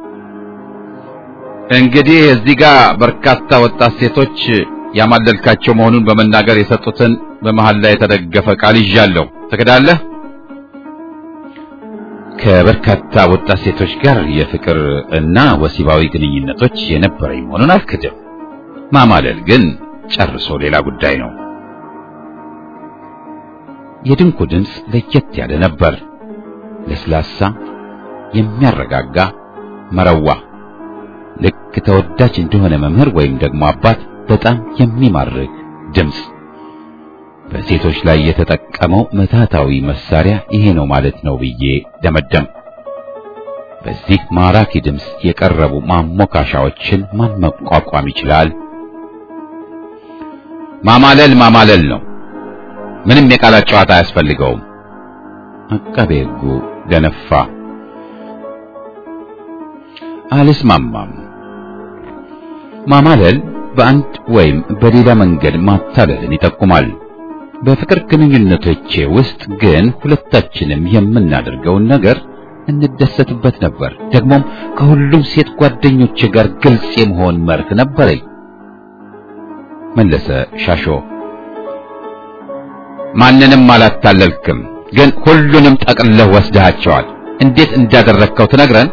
እንግዲህ እዚህ ጋር በርካታ ወጣት ሴቶች ያማለልካቸው መሆኑን በመናገር የሰጡትን በመሃል ላይ የተደገፈ ቃል ይዣለሁ። ትክዳለህ? ከበርካታ ወጣት ሴቶች ጋር የፍቅር እና ወሲባዊ ግንኙነቶች የነበረኝ መሆኑን አልክድም። ማማለል ግን ጨርሶ ሌላ ጉዳይ ነው። የድንኩ ድምፅ ለየት ያለ ነበር። ለስላሳ፣ የሚያረጋጋ መረዋ፣ ልክ ተወዳጅ እንደሆነ መምህር ወይም ደግሞ አባት በጣም የሚማርክ ድምፅ። በሴቶች ላይ የተጠቀመው ምትሃታዊ መሳሪያ ይሄ ነው ማለት ነው ብዬ ደመደም። በዚህ ማራኪ ድምፅ የቀረቡ ማሞካሻዎችን ማን መቋቋም ይችላል? ማማለል ማማለል ነው። ምንም የቃላት ጨዋታ አያስፈልገውም። አቃቤ ሕጉ ገነፋ። አልስማማም። ማማለል በአንድ ወይም በሌላ መንገድ ማታለልን ይጠቁማል። በፍቅር ግንኙነቶቼ ውስጥ ግን ሁለታችንም የምናደርገውን ነገር እንደሰትበት ነበር። ደግሞም ከሁሉም ሴት ጓደኞቼ ጋር ግልጽ የመሆን መርህ ነበረኝ መለሰ ሻሾ። ማንንም አላታለልክም፣ ግን ሁሉንም ጠቅልለህ ወስደሃቸዋል። እንዴት እንዳደረግከው ትነግረን?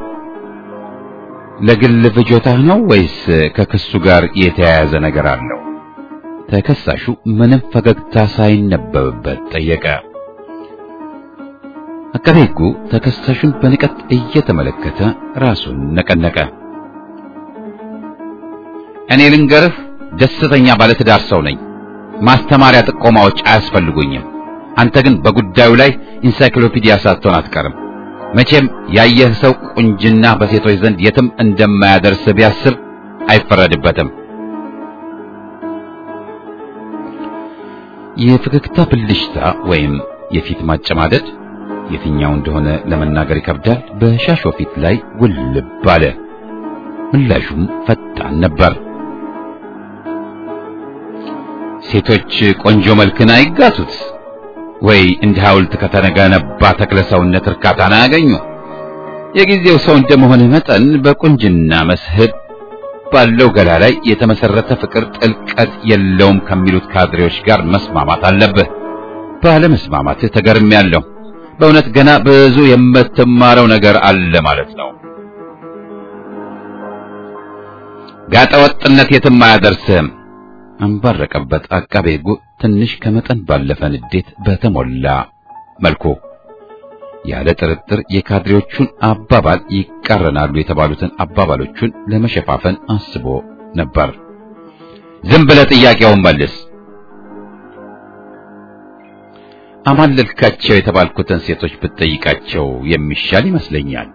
ለግል ፍጆታህ ነው ወይስ ከክሱ ጋር የተያያዘ ነገር አለው? ተከሳሹ ምንም ፈገግታ ሳይነበብበት ጠየቀ። አቃቤ ሕጉ ተከሳሹን በንቀት እየተመለከተ ራሱን ነቀነቀ። እኔ ልንገርህ፣ ደስተኛ ባለትዳር ሰው ነኝ። ማስተማሪያ ጥቆማዎች አያስፈልጉኝም። አንተ ግን በጉዳዩ ላይ ኢንሳይክሎፒዲያ ሳትሆን አትቀርም። መቼም ያየህ ሰው ቁንጅና በሴቶች ዘንድ የትም እንደማያደርስ ቢያስብ አይፈረድበትም። የፈገግታ ብልሽታ ወይም የፊት ማጨማደድ የትኛው እንደሆነ ለመናገር ይከብዳል። በሻሾ ፊት ላይ ውልብ አለ። ምላሹም ፈጣን ነበር። ሴቶች ቆንጆ መልክን አይጋቱት ወይ እንደ ሐውልት ከተገነባ ተክለ ሰውነት እርካታን አያገኙ። የጊዜው ሰው እንደመሆነ መጠን በቁንጅና መስህብ ባለው ገላ ላይ የተመሰረተ ፍቅር ጥልቀት የለውም ከሚሉት ካድሬዎች ጋር መስማማት አለብህ። ባለመስማማትህ ተገርሜያለሁ። በእውነት ገና ብዙ የምትማረው ነገር አለ ማለት ነው። ጋጠወጥነት የትም አያደርስህም። አንባረቀበት አቃቤ ሕጉ ትንሽ ከመጠን ባለፈ ንዴት በተሞላ መልኩ ያለ ጥርጥር የካድሬዎቹን አባባል ይቃረናሉ የተባሉትን አባባሎቹን ለመሸፋፈን አስቦ ነበር። ዝም ብለህ ጥያቄውን መልስ። አማለልካቸው የተባልኩትን ሴቶች ብትጠይቃቸው የሚሻል ይመስለኛል።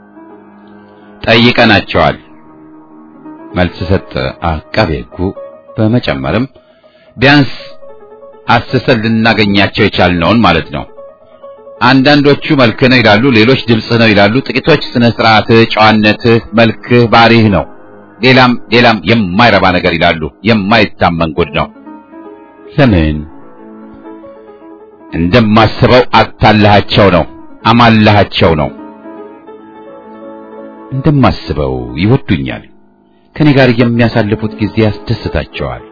ጠይቀናቸዋል። መልስ ሰጠ አቃቤ ሕጉ። በመጨመርም ቢያንስ አስሰን ልናገኛቸው የቻልነውን ማለት ነው። አንዳንዶቹ መልክ ነው ይላሉ፣ ሌሎች ድምፅ ነው ይላሉ፣ ጥቂቶች ስነ ስርዓትህ፣ ጨዋነትህ፣ መልክህ፣ ባሪህ ነው፣ ሌላም ሌላም የማይረባ ነገር ይላሉ። የማይታመን ጉድ ነው። ለምን እንደማስበው አታላሃቸው ነው፣ አማላሃቸው ነው። እንደማስበው ይወዱኛል። ከኔ ጋር የሚያሳልፉት ጊዜ ያስደስታቸዋል።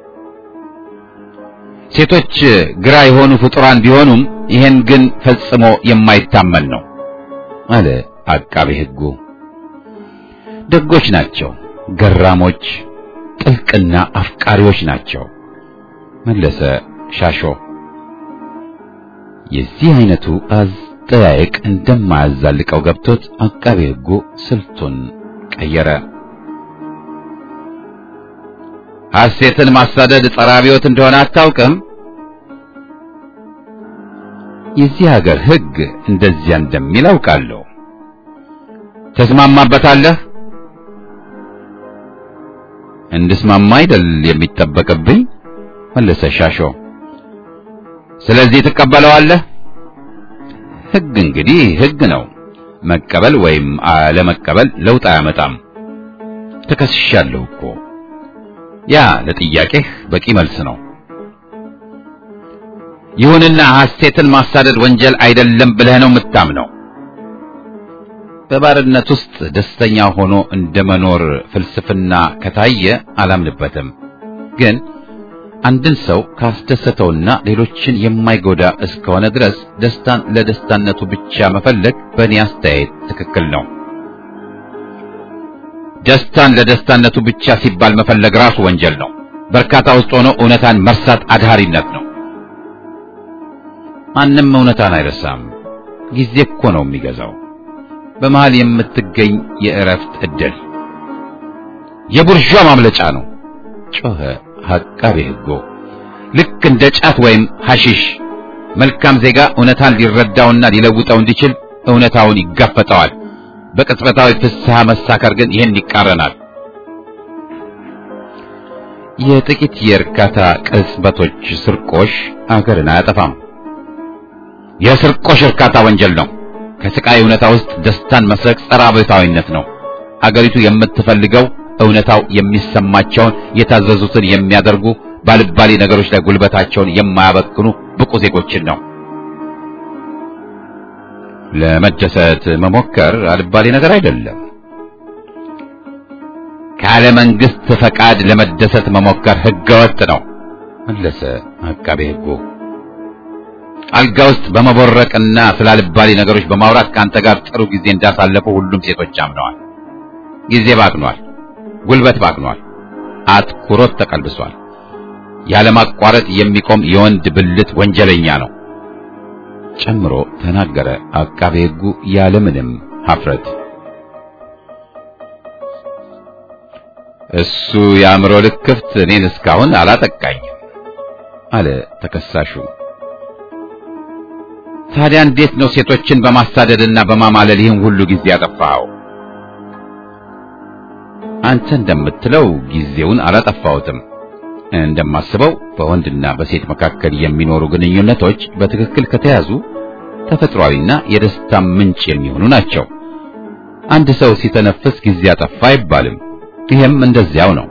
ሴቶች ግራ የሆኑ ፍጡራን ቢሆኑም ይሄን ግን ፈጽሞ የማይታመን ነው አለ አቃቤ ሕጉ። ደጎች ናቸው፣ ገራሞች፣ ጥልቅና አፍቃሪዎች ናቸው መለሰ ሻሾ። የዚህ አይነቱ አጠያየቅ እንደማያዛልቀው ገብቶት አቃቤ ሕጉ ስልቱን ቀየረ። ሐሴትን ማሳደድ ጸረ አብዮት እንደሆነ አታውቅም? የዚህ ሀገር ሕግ እንደዚያ እንደሚል አውቃለሁ። ተስማማበታለህ? እንድስማማ አይደል የሚጠበቅብኝ መለሰ ሻሾ። ስለዚህ ትቀበለዋለህ? ሕግ እንግዲህ ሕግ ነው። መቀበል ወይም አለመቀበል ለውጥ አያመጣም። ተከስሻለሁ እኮ ያ ለጥያቄህ በቂ መልስ ነው። ይሁንና ሐሴትን ማሳደድ ወንጀል አይደለም ብለህ ነው የምታምነው? በባርነት ውስጥ ደስተኛ ሆኖ እንደመኖር ፍልስፍና ከታየ አላምንበትም። ግን አንድን ሰው ካስደሰተውና ሌሎችን የማይጎዳ እስከሆነ ድረስ ደስታን ለደስታነቱ ብቻ መፈለግ በእኔ አስተያየት ትክክል ነው። ደስታን ለደስታነቱ ብቻ ሲባል መፈለግ ራሱ ወንጀል ነው። በርካታ ውስጥ ሆኖ እውነታን መርሳት አድሃሪነት ነው። ማንም እውነታን አይረሳም። ጊዜ እኮ ነው የሚገዛው። በመሃል የምትገኝ የእረፍት ዕድል የቡርዣ ማምለጫ ነው ጮኸ አቃቤ ሕጉ። ልክ እንደ ጫት ወይም ሐሺሽ መልካም ዜጋ እውነታን ሊረዳውና ሊለውጠው እንዲችል እውነታውን ይጋፈጠዋል። በቅጽበታዊ ፍስሐ መሳከር ግን ይህን ይቃረናል። የጥቂት የእርካታ ቅጽበቶች ስርቆሽ አገርን አያጠፋም። የስርቆሽ እርካታ ወንጀል ነው። ከስቃይ እውነታ ውስጥ ደስታን መስረቅ ጸረ አብዮታዊነት ነው። አገሪቱ የምትፈልገው እውነታው የሚሰማቸውን የታዘዙትን የሚያደርጉ ባልባሌ ነገሮች ላይ ጉልበታቸውን የማያበክኑ ብቁ ዜጎችን ነው። ለመደሰት መሞከር አልባሌ ነገር አይደለም። ካለ መንግስት ፈቃድ ለመደሰት መሞከር ህገወጥ ነው መለሰ አቃቤ ሕጉ። አልጋ ውስጥ በመቦረቅና ስላልባሌ ነገሮች በማውራት ከአንተ ጋር ጥሩ ጊዜ እንዳሳለፉ ሁሉም ሴቶች አምነዋል። ጊዜ ባክኗል፣ ጉልበት ባክኗል፣ አትኩሮት ተቀልብሷል። ያለማቋረጥ የሚቆም የወንድ ብልት ወንጀለኛ ነው ጨምሮ ተናገረ አቃቤ ሕጉ ያለምንም ሀፍረት። እሱ የአእምሮ ልክፍት እኔን እስካሁን አላጠቃኝም አለ ተከሳሹ። ታዲያ እንዴት ነው ሴቶችን በማሳደድና በማማለል ይህን ሁሉ ጊዜ ያጠፋኸው? አንተ እንደምትለው ጊዜውን አላጠፋሁትም። እንደማስበው በወንድና በሴት መካከል የሚኖሩ ግንኙነቶች በትክክል ከተያዙ ተፈጥሯዊና የደስታ ምንጭ የሚሆኑ ናቸው። አንድ ሰው ሲተነፍስ ጊዜ አጠፋ አይባልም። ይሄም እንደዚያው ነው።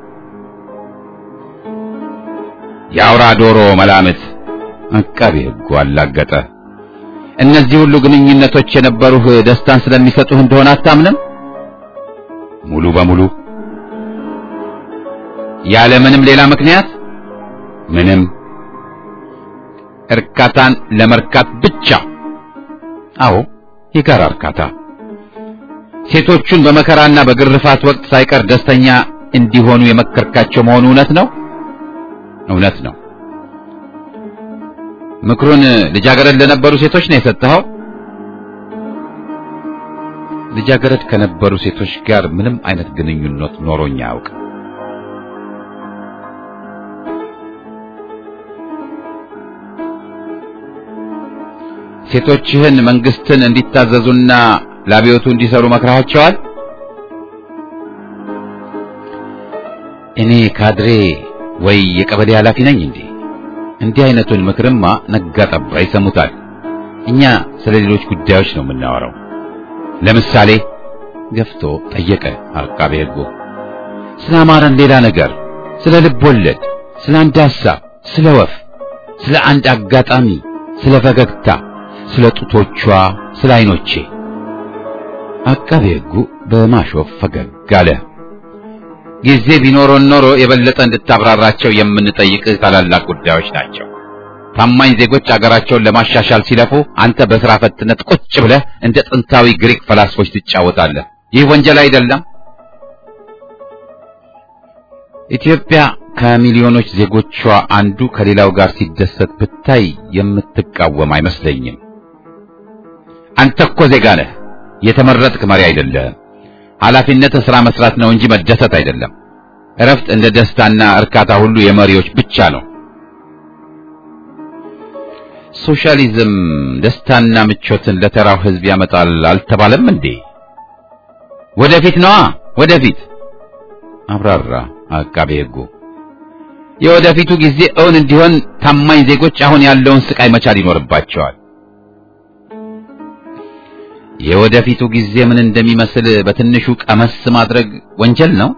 የአውራ ዶሮ መላምት አቃቤ ሕጉ አላገጠ። እነዚህ ሁሉ ግንኙነቶች የነበሩህ ደስታን ስለሚሰጡህ እንደሆነ አታምንም? ሙሉ በሙሉ ያለ ምንም ሌላ ምክንያት ምንም እርካታን ለመርካት ብቻ። አዎ የጋራ እርካታ። ሴቶቹን በመከራና በግርፋት ወቅት ሳይቀር ደስተኛ እንዲሆኑ የመከርካቸው መሆኑ እውነት ነው? እውነት ነው። ምክሩን ልጃገረድ ለነበሩ ሴቶች ነው የሰጠኸው? ልጃገረድ ከነበሩ ሴቶች ጋር ምንም አይነት ግንኙነት ኖሮኝ አያውቅም። ሴቶችህን መንግስትን እንዲታዘዙና ለአብዮቱ እንዲሰሩ መክረሃቸዋል? እኔ ካድሬ ወይ የቀበሌ ኃላፊ ነኝ እንዴ? እንዲህ አይነቱን ምክርማ ነጋ ጠባ ይሰሙታል። እኛ ስለ ሌሎች ጉዳዮች ነው የምናወራው። ለምሳሌ ገፍቶ ጠየቀ አቃቤ ሕጉ። ስለ አማረን ሌላ ነገር፣ ስለ ልብ ወለድ፣ ስለ አንድ ሐሳብ፣ ስለ ወፍ፣ ስለ አንድ አጋጣሚ፣ ስለ ፈገግታ፣ ስለ ጡቶቿ፣ ስለ አይኖቼ። አቃቤ ሕጉ በማሾፍ ፈገግ አለ። ጊዜ ቢኖሮን ኖሮ የበለጠ እንድታብራራቸው የምንጠይቅህ ታላላቅ ጉዳዮች ናቸው። ታማኝ ዜጎች አገራቸውን ለማሻሻል ሲለፉ አንተ በሥራ ፈትነት ቁጭ ብለህ እንደ ጥንታዊ ግሪክ ፈላስፎች ትጫወታለህ። ይህ ወንጀል አይደለም? ኢትዮጵያ ከሚሊዮኖች ዜጎቿ አንዱ ከሌላው ጋር ሲደሰት ብታይ የምትቃወም አይመስለኝም። አንተ እኮ ዜጋ ነህ፣ የተመረጥክ መሪ አይደለህም። ኃላፊነትህ ሥራ መስራት ነው እንጂ መደሰት አይደለም። እረፍት እንደ ደስታና እርካታ ሁሉ የመሪዎች ብቻ ነው። ሶሻሊዝም ደስታና ምቾትን ለተራው ሕዝብ ያመጣል አልተባለም እንዴ? ወደፊት ነዋ፣ ወደፊት አብራራ አቃቤ ሕጉ። የወደፊቱ ጊዜ እውን እንዲሆን ታማኝ ዜጎች አሁን ያለውን ስቃይ መቻል ይኖርባቸዋል። የወደፊቱ ጊዜ ምን እንደሚመስል በትንሹ ቀመስ ማድረግ ወንጀል ነው?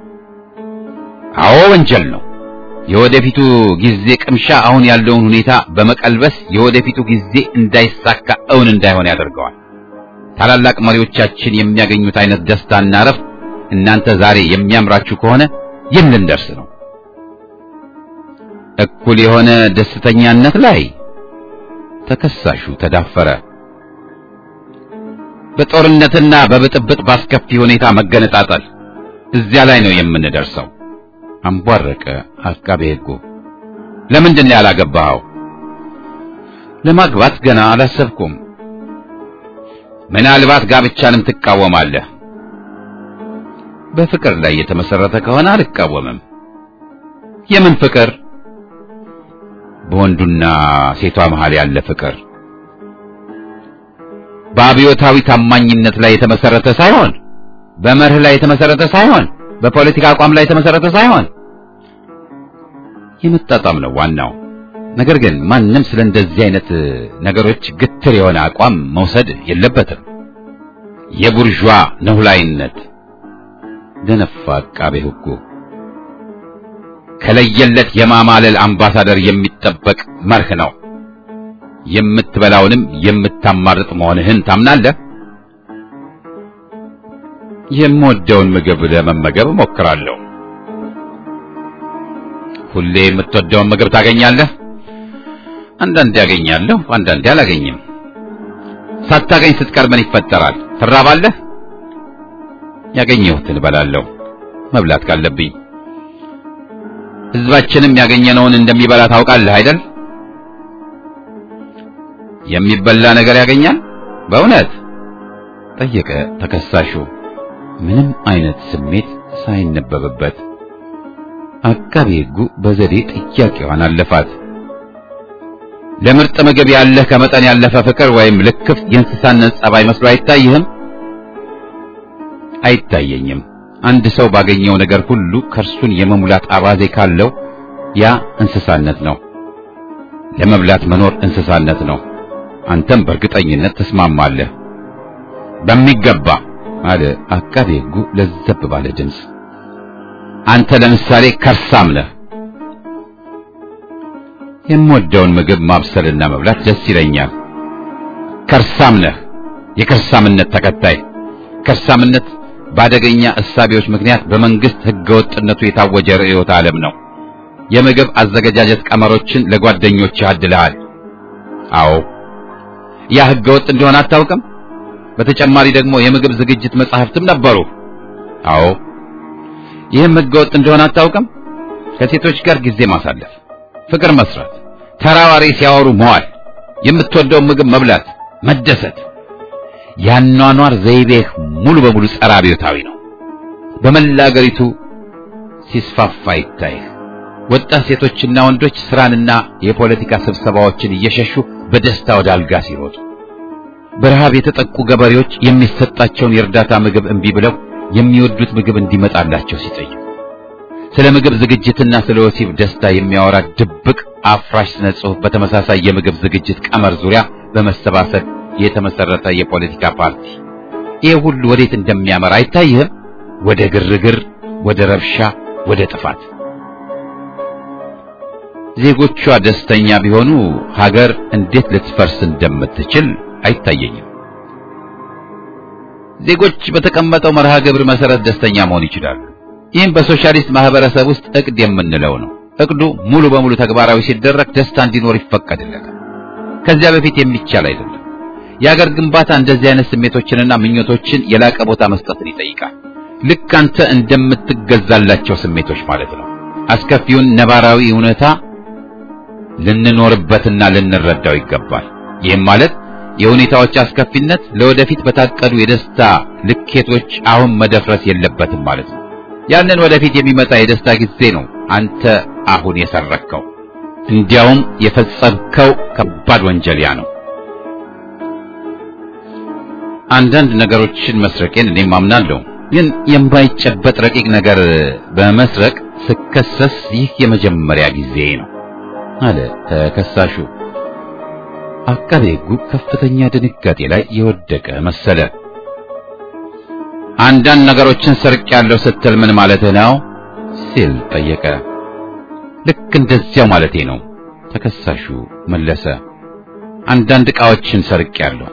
አዎ ወንጀል ነው። የወደፊቱ ጊዜ ቅምሻ አሁን ያለውን ሁኔታ በመቀልበስ የወደፊቱ ጊዜ እንዳይሳካ እውን እንዳይሆን ያደርገዋል። ታላላቅ መሪዎቻችን የሚያገኙት አይነት ደስታና እረፍት እናንተ ዛሬ የሚያምራችሁ ከሆነ የት ልንደርስ ነው? እኩል የሆነ ደስተኛነት ላይ ተከሳሹ ተዳፈረ። በጦርነትና በብጥብጥ ባስከፊ ሁኔታ መገነጣጠል እዚያ ላይ ነው የምንደርሰው። አንቧረቀ አቃቤ ሕጉ። ለምንድን ነው ያላገባኸው? ለማግባት ገና አላሰብኩም። ምናልባት ጋብቻንም ትቃወማለህ። በፍቅር ላይ የተመሰረተ ከሆነ አልቃወምም። የምን ፍቅር? በወንዱና ሴቷ መሃል ያለ ፍቅር በአብዮታዊ ታማኝነት ላይ የተመሰረተ ሳይሆን በመርህ ላይ የተመሰረተ ሳይሆን በፖለቲካ አቋም ላይ የተመሰረተ ሳይሆን የመጣጣም ነው ዋናው። ነገር ግን ማንም ስለ እንደዚህ አይነት ነገሮች ግትር የሆነ አቋም መውሰድ የለበትም። የቡርዣ ነሁላይነት ደነፋ አቃቤ ሕጉ። ከለየለት የማማለል አምባሳደር የሚጠበቅ መርህ ነው። የምትበላውንም የምታማርጥ መሆንህን ታምናለህ። የምወደውን ምግብ ለመመገብ እሞክራለሁ። ሁሌ የምትወደውን ምግብ ታገኛለህ? አንዳንዴ ያገኛለሁ፣ አንዳንዴ አላገኝም። ሳታገኝ ስትቀር ምን ይፈጠራል? ትራባለህ? ያገኘሁትን እበላለሁ፣ መብላት ካለብኝ። ሕዝባችንም ያገኘነውን እንደሚበላ ታውቃለህ አይደል? የሚበላ ነገር ያገኛል? በእውነት ጠየቀ ተከሳሹ ምንም አይነት ስሜት ሳይነበብበት። አቃቤ ሕጉ በዘዴ ጥያቄዋን አለፋት። ለምርጥ ምግብ ያለህ ከመጠን ያለፈ ፍቅር ወይም ልክፍት የእንስሳነት ጸባይ መስሎ አይታይህም? አይታየኝም። አንድ ሰው ባገኘው ነገር ሁሉ ከርሱን የመሙላት አባዜ ካለው ያ እንስሳነት ነው። ለመብላት መኖር እንስሳነት ነው። አንተም በእርግጠኝነት ትስማማለህ። በሚገባ አለ አቃቤ ሕጉ ለዘብ ባለ ድምፅ። አንተ ለምሳሌ ከርሳም ነህ። የምወደውን ምግብ ማብሰልና መብላት ደስ ይለኛል። ከርሳም ነህ፣ የከርሳምነት ተከታይ። ከርሳምነት በአደገኛ እሳቤዎች ምክንያት በመንግስት ህገወጥነቱ የታወጀ ርዕዮተ ዓለም ነው። የምግብ አዘገጃጀት ቀመሮችን ለጓደኞችህ አድለሃል። አዎ ያ ህገወጥ እንደሆነ አታውቅም? በተጨማሪ ደግሞ የምግብ ዝግጅት መጻሕፍትም ነበሩ። አዎ ይህም ህገወጥ እንደሆነ አታውቅም? ከሴቶች ጋር ጊዜ ማሳለፍ፣ ፍቅር መስራት፣ ተራዋሪ ሲያወሩ መዋል፣ የምትወደውን ምግብ መብላት፣ መደሰት፣ ያኗኗር ዘይቤህ ሙሉ በሙሉ ጸረ አብዮታዊ ነው። በመላ አገሪቱ ሲስፋፋ ይታይህ። ወጣት ሴቶችና ወንዶች ስራንና የፖለቲካ ስብሰባዎችን እየሸሹ በደስታ ወደ አልጋ ሲሮጡ፣ በረሃብ የተጠቁ ገበሬዎች የሚሰጣቸውን የእርዳታ ምግብ እምቢ ብለው የሚወዱት ምግብ እንዲመጣላቸው ሲጠይቁ፣ ስለ ምግብ ዝግጅትና ስለ ወሲብ ደስታ የሚያወራ ድብቅ አፍራሽ ስነ ጽሑፍ በተመሳሳይ የምግብ ዝግጅት ቀመር ዙሪያ በመሰባሰብ የተመሰረተ የፖለቲካ ፓርቲ ይህ ሁሉ ወዴት እንደሚያመራ አይታይህም? ወደ ግርግር፣ ወደ ረብሻ፣ ወደ ጥፋት። ዜጎቿ ደስተኛ ቢሆኑ ሀገር እንዴት ልትፈርስ እንደምትችል አይታየኝም። ዜጎች በተቀመጠው መርሃ ግብር መሰረት ደስተኛ መሆን ይችላሉ። ይህም በሶሻሊስት ማህበረሰብ ውስጥ እቅድ የምንለው ነው። እቅዱ ሙሉ በሙሉ ተግባራዊ ሲደረግ ደስታ እንዲኖር ይፈቀድለታል። ከዚያ በፊት የሚቻል አይደለም። የሀገር ግንባታ እንደዚህ አይነት ስሜቶችንና ምኞቶችን የላቀ ቦታ መስጠትን ይጠይቃል። ልክ አንተ እንደምትገዛላቸው ስሜቶች ማለት ነው። አስከፊውን ነባራዊ እውነታ ልንኖርበትና ልንረዳው ይገባል። ይህም ማለት የሁኔታዎች አስከፊነት ለወደፊት በታቀዱ የደስታ ልኬቶች አሁን መደፍረስ የለበትም ማለት ነው። ያንን ወደፊት የሚመጣ የደስታ ጊዜ ነው አንተ አሁን የሰረከው። እንዲያውም የፈጸምከው ከባድ ወንጀልያ ነው። አንዳንድ ነገሮችን መስረቄን እኔም አምናለሁ። ግን የማይጨበጥ ረቂቅ ነገር በመስረቅ ስከሰስ ይህ የመጀመሪያ ጊዜ ነው አለ ተከሳሹ። አቃቤ ሕጉ ከፍተኛ ድንጋጤ ላይ የወደቀ መሰለ። አንዳንድ ነገሮችን ሰርቄያለሁ ስትል ምን ማለትህ ነው ሲል ጠየቀ። ልክ እንደዚያው ማለቴ ነው ተከሳሹ መለሰ። አንዳንድ ዕቃዎችን ሰርቄያለሁ።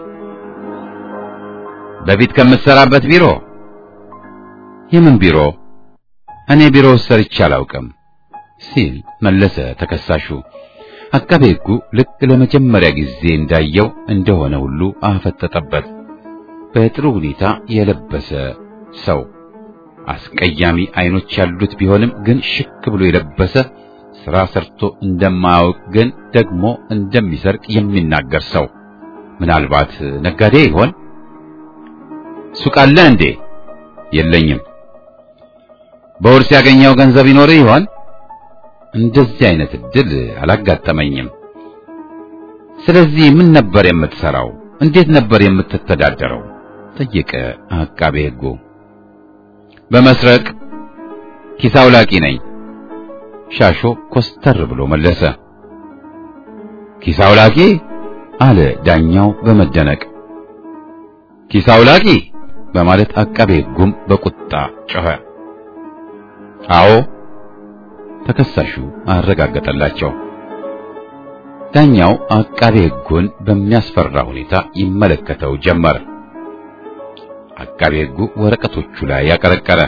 በፊት ከምትሰራበት ቢሮ? የምን ቢሮ? እኔ ቢሮ ሰርቼ አላውቅም ሲል መለሰ ተከሳሹ። አቃቤ ሕጉ ልክ ለመጀመሪያ ጊዜ እንዳየው እንደሆነ ሁሉ አፈጠጠበት። በጥሩ ሁኔታ የለበሰ ሰው አስቀያሚ አይኖች ያሉት ቢሆንም ግን ሽክ ብሎ የለበሰ ስራ ሰርቶ እንደማያውቅ ግን ደግሞ እንደሚሰርቅ የሚናገር ሰው ምናልባት ነጋዴ ይሆን? ሱቅ አለ እንዴ? የለኝም። በውርስ ያገኘው ገንዘብ ይኖር ይሆን? እንደዚህ አይነት እድል አላጋጠመኝም። ስለዚህ ምን ነበር የምትሰራው? እንዴት ነበር የምትተዳደረው? ጠየቀ አቃቤ ሕጉ። በመስረቅ ኪስ አውላቂ ነኝ። ሻሾ ኮስተር ብሎ መለሰ። ኪስ አውላቂ አለ ዳኛው በመደነቅ። ኪስ አውላቂ በማለት አቃቤ ሕጉም በቁጣ ጮኸ። አዎ ተከሳሹ አረጋገጠላቸው። ዳኛው አቃቤ ሕጉን በሚያስፈራ ሁኔታ ይመለከተው ጀመር። አቃቤ ሕጉ ወረቀቶቹ ላይ ያቀረቀረ።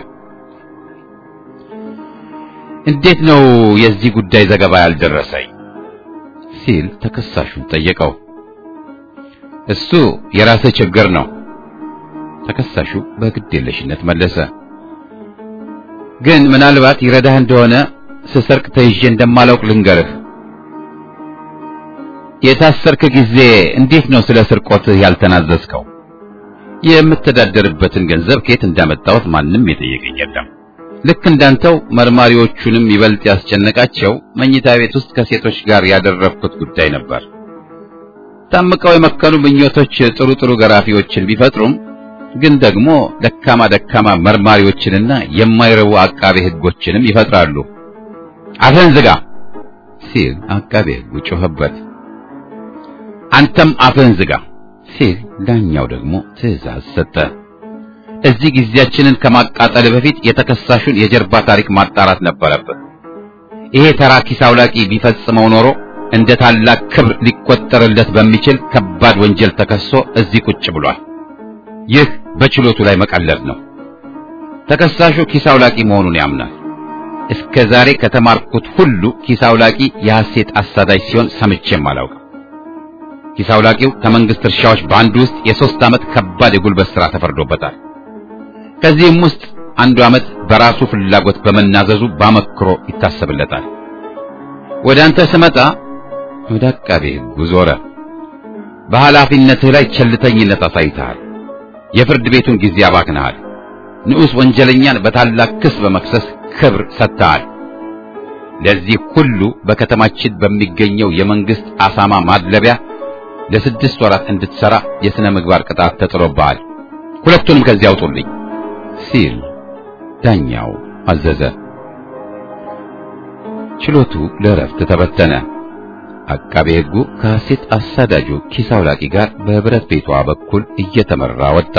እንዴት ነው የዚህ ጉዳይ ዘገባ ያልደረሰኝ? ሲል ተከሳሹን ጠየቀው። እሱ የራስህ ችግር ነው፣ ተከሳሹ በግዴለሽነት መለሰ። ግን ምናልባት ይረዳህ እንደሆነ ስሰርቅ ተይዤ እንደማላውቅ ልንገርህ። የታሰርክ ጊዜ እንዴት ነው ስለ ስርቆትህ ያልተናዘዝከው? የምተዳደርበትን ገንዘብ ከየት እንዳመጣሁት ማንም የጠየቀኝ የለም። ልክ እንዳንተው መርማሪዎቹንም ይበልጥ ያስጨነቃቸው መኝታ ቤት ውስጥ ከሴቶች ጋር ያደረግኩት ጉዳይ ነበር። ታምቀው የመከኑ ምኞቶች ጥሩ ጥሩ ገራፊዎችን ቢፈጥሩም ግን ደግሞ ደካማ ደካማ መርማሪዎችንና የማይረቡ አቃቤ ሕጎችንም ይፈጥራሉ። አፍህን ዝጋ ሲል አቃቤ ሕጉ ጮኸበት። አንተም አፍህን ዝጋ ሲል ዳኛው ደግሞ ትዕዛዝ ሰጠ። እዚህ ጊዜያችንን ከማቃጠል በፊት የተከሳሹን የጀርባ ታሪክ ማጣራት ነበረብን። ይሄ ተራ ኪስ አውላቂ ቢፈጽመው ኖሮ እንደ ታላቅ ክብር ሊቆጠርለት በሚችል ከባድ ወንጀል ተከሶ እዚህ ቁጭ ብሏል። ይህ በችሎቱ ላይ መቀለድ ነው። ተከሳሹ ኪስ አውላቂ መሆኑን ያምናል። እስከ ዛሬ ከተማርኩት ሁሉ ኪስ አውላቂ የሐሴት አሳዳጅ ሲሆን ሰምቼም አላውቅም። ኪስ አውላቂው ከመንግስት እርሻዎች በአንዱ ውስጥ የሦስት ዓመት ከባድ የጉልበት ሥራ ተፈርዶበታል። ከዚህም ውስጥ አንዱ ዓመት በራሱ ፍላጎት በመናዘዙ ባመክሮ ይታሰብለታል። ወደ አንተ ስመጣ ወደ አቃቤ ሕጉ ዞረ። በኃላፊነትህ ላይ ቸልተኝነት አሳይተሃል። የፍርድ ቤቱን ጊዜ አባክነሃል። ንዑስ ወንጀለኛን በታላቅ ክስ በመክሰስ ክብር ሰጥተሃል። ለዚህ ሁሉ በከተማችን በሚገኘው የመንግስት አሳማ ማድለቢያ ለስድስት ወራት እንድትሰራ የሥነ ምግባር ቅጣት ተጥሎብሃል። ሁለቱንም ከዚህ አውጡልኝ ሲል ዳኛው አዘዘ። ችሎቱ ለእረፍት ተበተነ። አቃቤ ሕጉ ከሐሴት አሳዳጁ ኪስ አውላቂ ጋር በብረት ቤቷ በኩል እየተመራ ወጣ።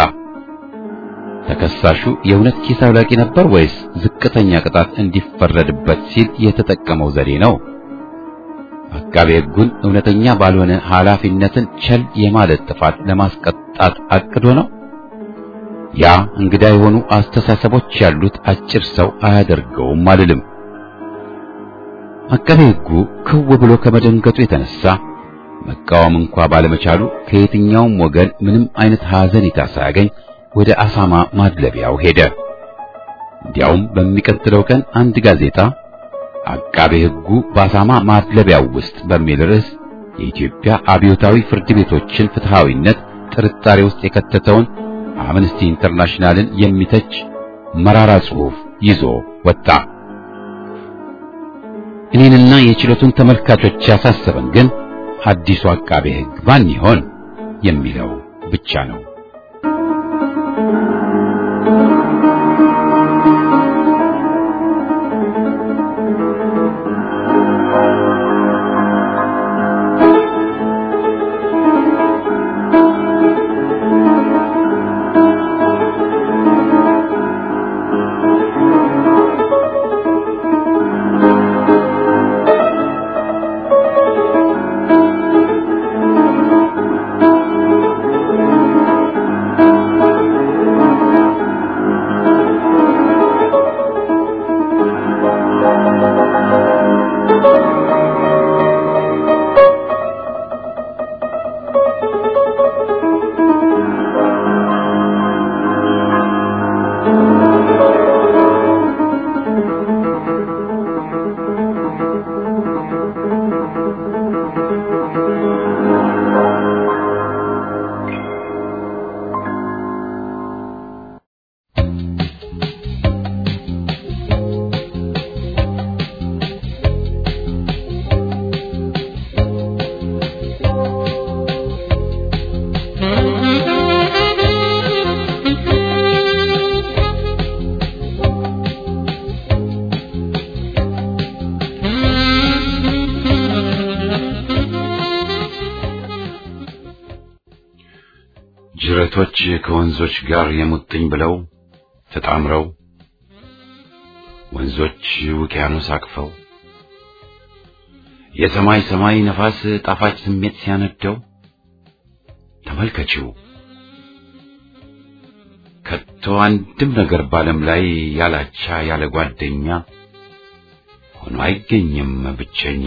ተከሳሹ የእውነት ኪስ አውላቂ ነበር ወይስ ዝቅተኛ ቅጣት እንዲፈረድበት ሲል የተጠቀመው ዘዴ ነው? አቃቤ ሕጉን እውነተኛ ባልሆነ ኃላፊነትን ቸል የማለት ጥፋት ለማስቀጣት አቅዶ ነው? ያ እንግዳ የሆኑ አስተሳሰቦች ያሉት አጭር ሰው አያደርገውም አልልም። አቃቤ ሕጉ ክው ብሎ ከመደንገጡ የተነሳ መቃወም እንኳ ባለመቻሉ ከየትኛውም ወገን ምንም አይነት ሐዘኔታ ሳያገኝ ወደ አሳማ ማድለቢያው ሄደ። እንዲያውም በሚቀጥለው ቀን አንድ ጋዜጣ አቃቤ ሕጉ በአሳማ ማድለቢያው ውስጥ በሚል ርዕስ የኢትዮጵያ አብዮታዊ ፍርድ ቤቶችን ፍትሃዊነት ጥርጣሬ ውስጥ የከተተውን አምነስቲ ኢንተርናሽናልን የሚተች መራራ ጽሑፍ ይዞ ወጣ። እኔንና የችሎቱን ተመልካቾች ያሳሰበን ግን አዲሱ አቃቤ ሕግ ማን ይሆን የሚለው ብቻ ነው። ጅረቶች ከወንዞች ጋር የሙጥኝ ብለው ተጣምረው ወንዞች ውቅያኖስ አቅፈው የሰማይ ሰማይ ነፋስ ጣፋጭ ስሜት ሲያነደው ተመልከቺው ከቶ አንድም ነገር ባለም ላይ ያላቻ ያለ ጓደኛ ሆኖ አይገኝም ብቸኛ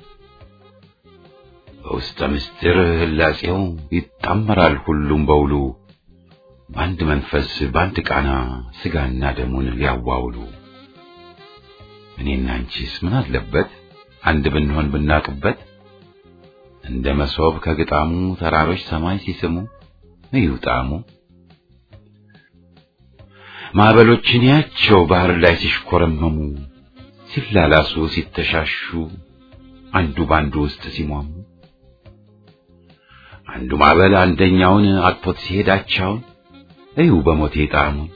በውስጠ ምስጢር ህላጼው ይጣመራል ሁሉም በውሉ በአንድ መንፈስ በአንድ ቃና ስጋና ደሙን ሊያዋውሉ እኔና አንቺስ ምን አለበት አንድ ብንሆን ብናቅበት እንደ መሶብ ከግጣሙ ተራሮች ሰማይ ሲስሙ እዩ ጣዕሙ ማዕበሎችን ያቸው ባህር ላይ ሲሽኮረመሙ ሲላላሱ ሲተሻሹ አንዱ ባንዱ ውስጥ ሲሟሙ አንዱ ማዕበል አንደኛውን አጥቶት ሲሄዳቸውን እዩ በሞቴ ጣዕሙን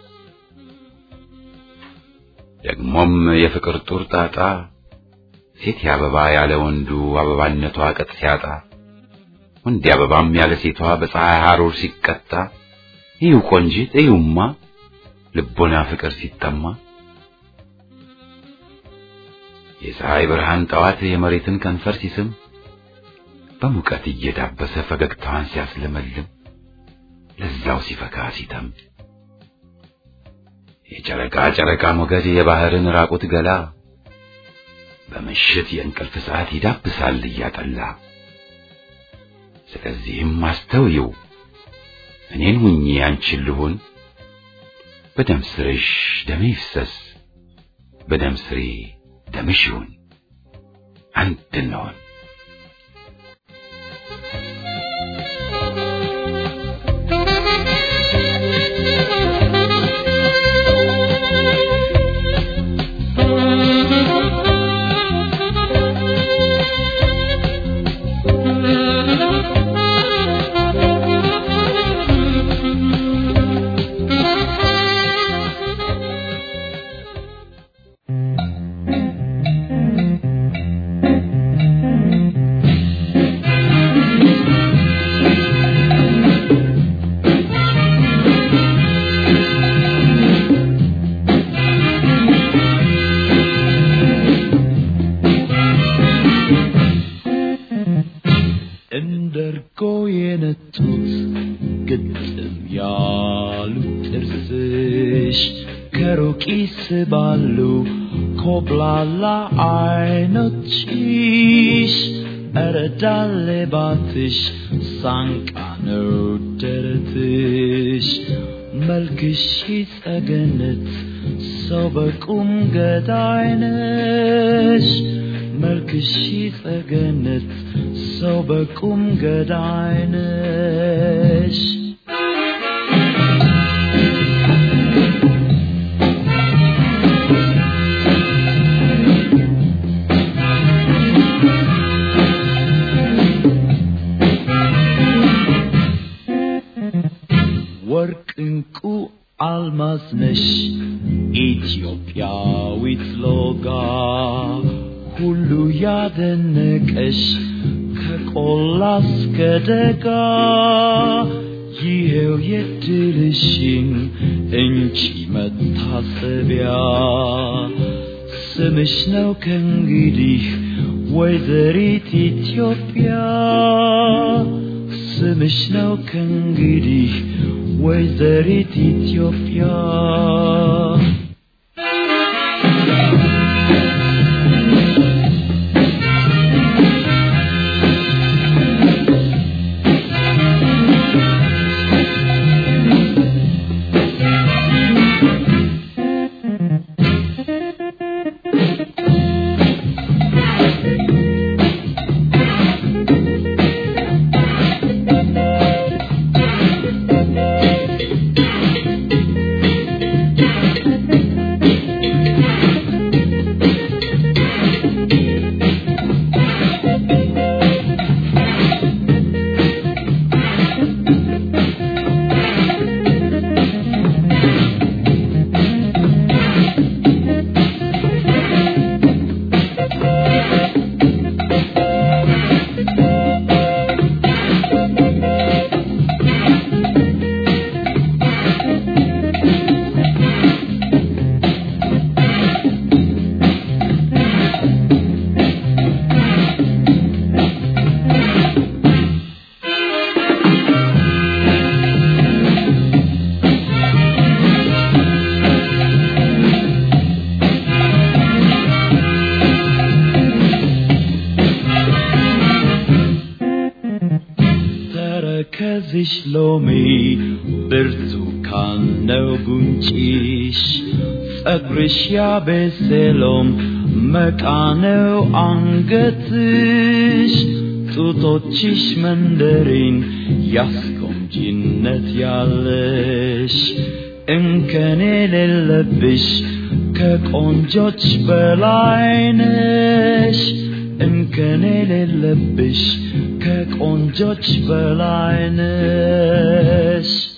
ደግሞም የፍቅር ጡር ጣጣ ሴት አበባ ያለ ወንዱ አበባነቷ ቅጥ ሲያጣ ወንድ አበባም ያለ ሴቷ በፀሐይ ሐሩር ሲቀጣ እዩ ቆንጂት እዩማ ልቦና ፍቅር ሲጠማ የፀሐይ ብርሃን ጠዋት የመሬትን ከንፈር ሲስም በሙቀት እየዳበሰ ፈገግታዋን ሲያስለመልም ለዛው ሲፈካ ሲተም የጨረቃ ጨረቃ ሞገድ የባህርን ራቁት ገላ በምሽት የእንቅልፍ ሰዓት ይዳብሳል እያጠላ። ስለዚህም አስተውዪው እኔን ሁኚ አንቺን ልሁን፣ በደም ስርሽ ደሜ ይፍሰስ፣ በደም ስሬ ደምሽ ይሁን፣ አንድ እንሆን። ያስባሉ ኮብላላ አይኖችሽ እረዳሌ ባትሽ ሳንቃ ነው ደረትሽ መልክሽ ጸገነት ሰው በቁም ገዳይነሽ መልክሽ ጸገነት ሰው በቁም ገዳይነሽ ወርቅ እንቁ አልማዝ ነሽ ኢትዮጵያዊት ሎጋ ሁሉ ያደነቀሽ ከቆላ እስከ ደጋ ይሄው የድልሽን እንቺ መታሰቢያ ስምሽ ነው ከእንግዲህ ወይዘሪት ኢትዮጵያ ስምሽ ነው ከእንግዲህ ወይዘሪት ኢትዮጵያ ተረከዝሽ ሎሚ ብርቱካን ነው ጉንጭሽ ጸጉርሽ ያቤሴሎም መቃ ነው አንገትሽ ጡቶችሽ መንደሪን ያስቆምጂነት ያለሽ እንከን የሌለብሽ ከቆንጆች በላይ ነሽ እንከን የሌለብሽ ከቆንጆች በላይ ነሽ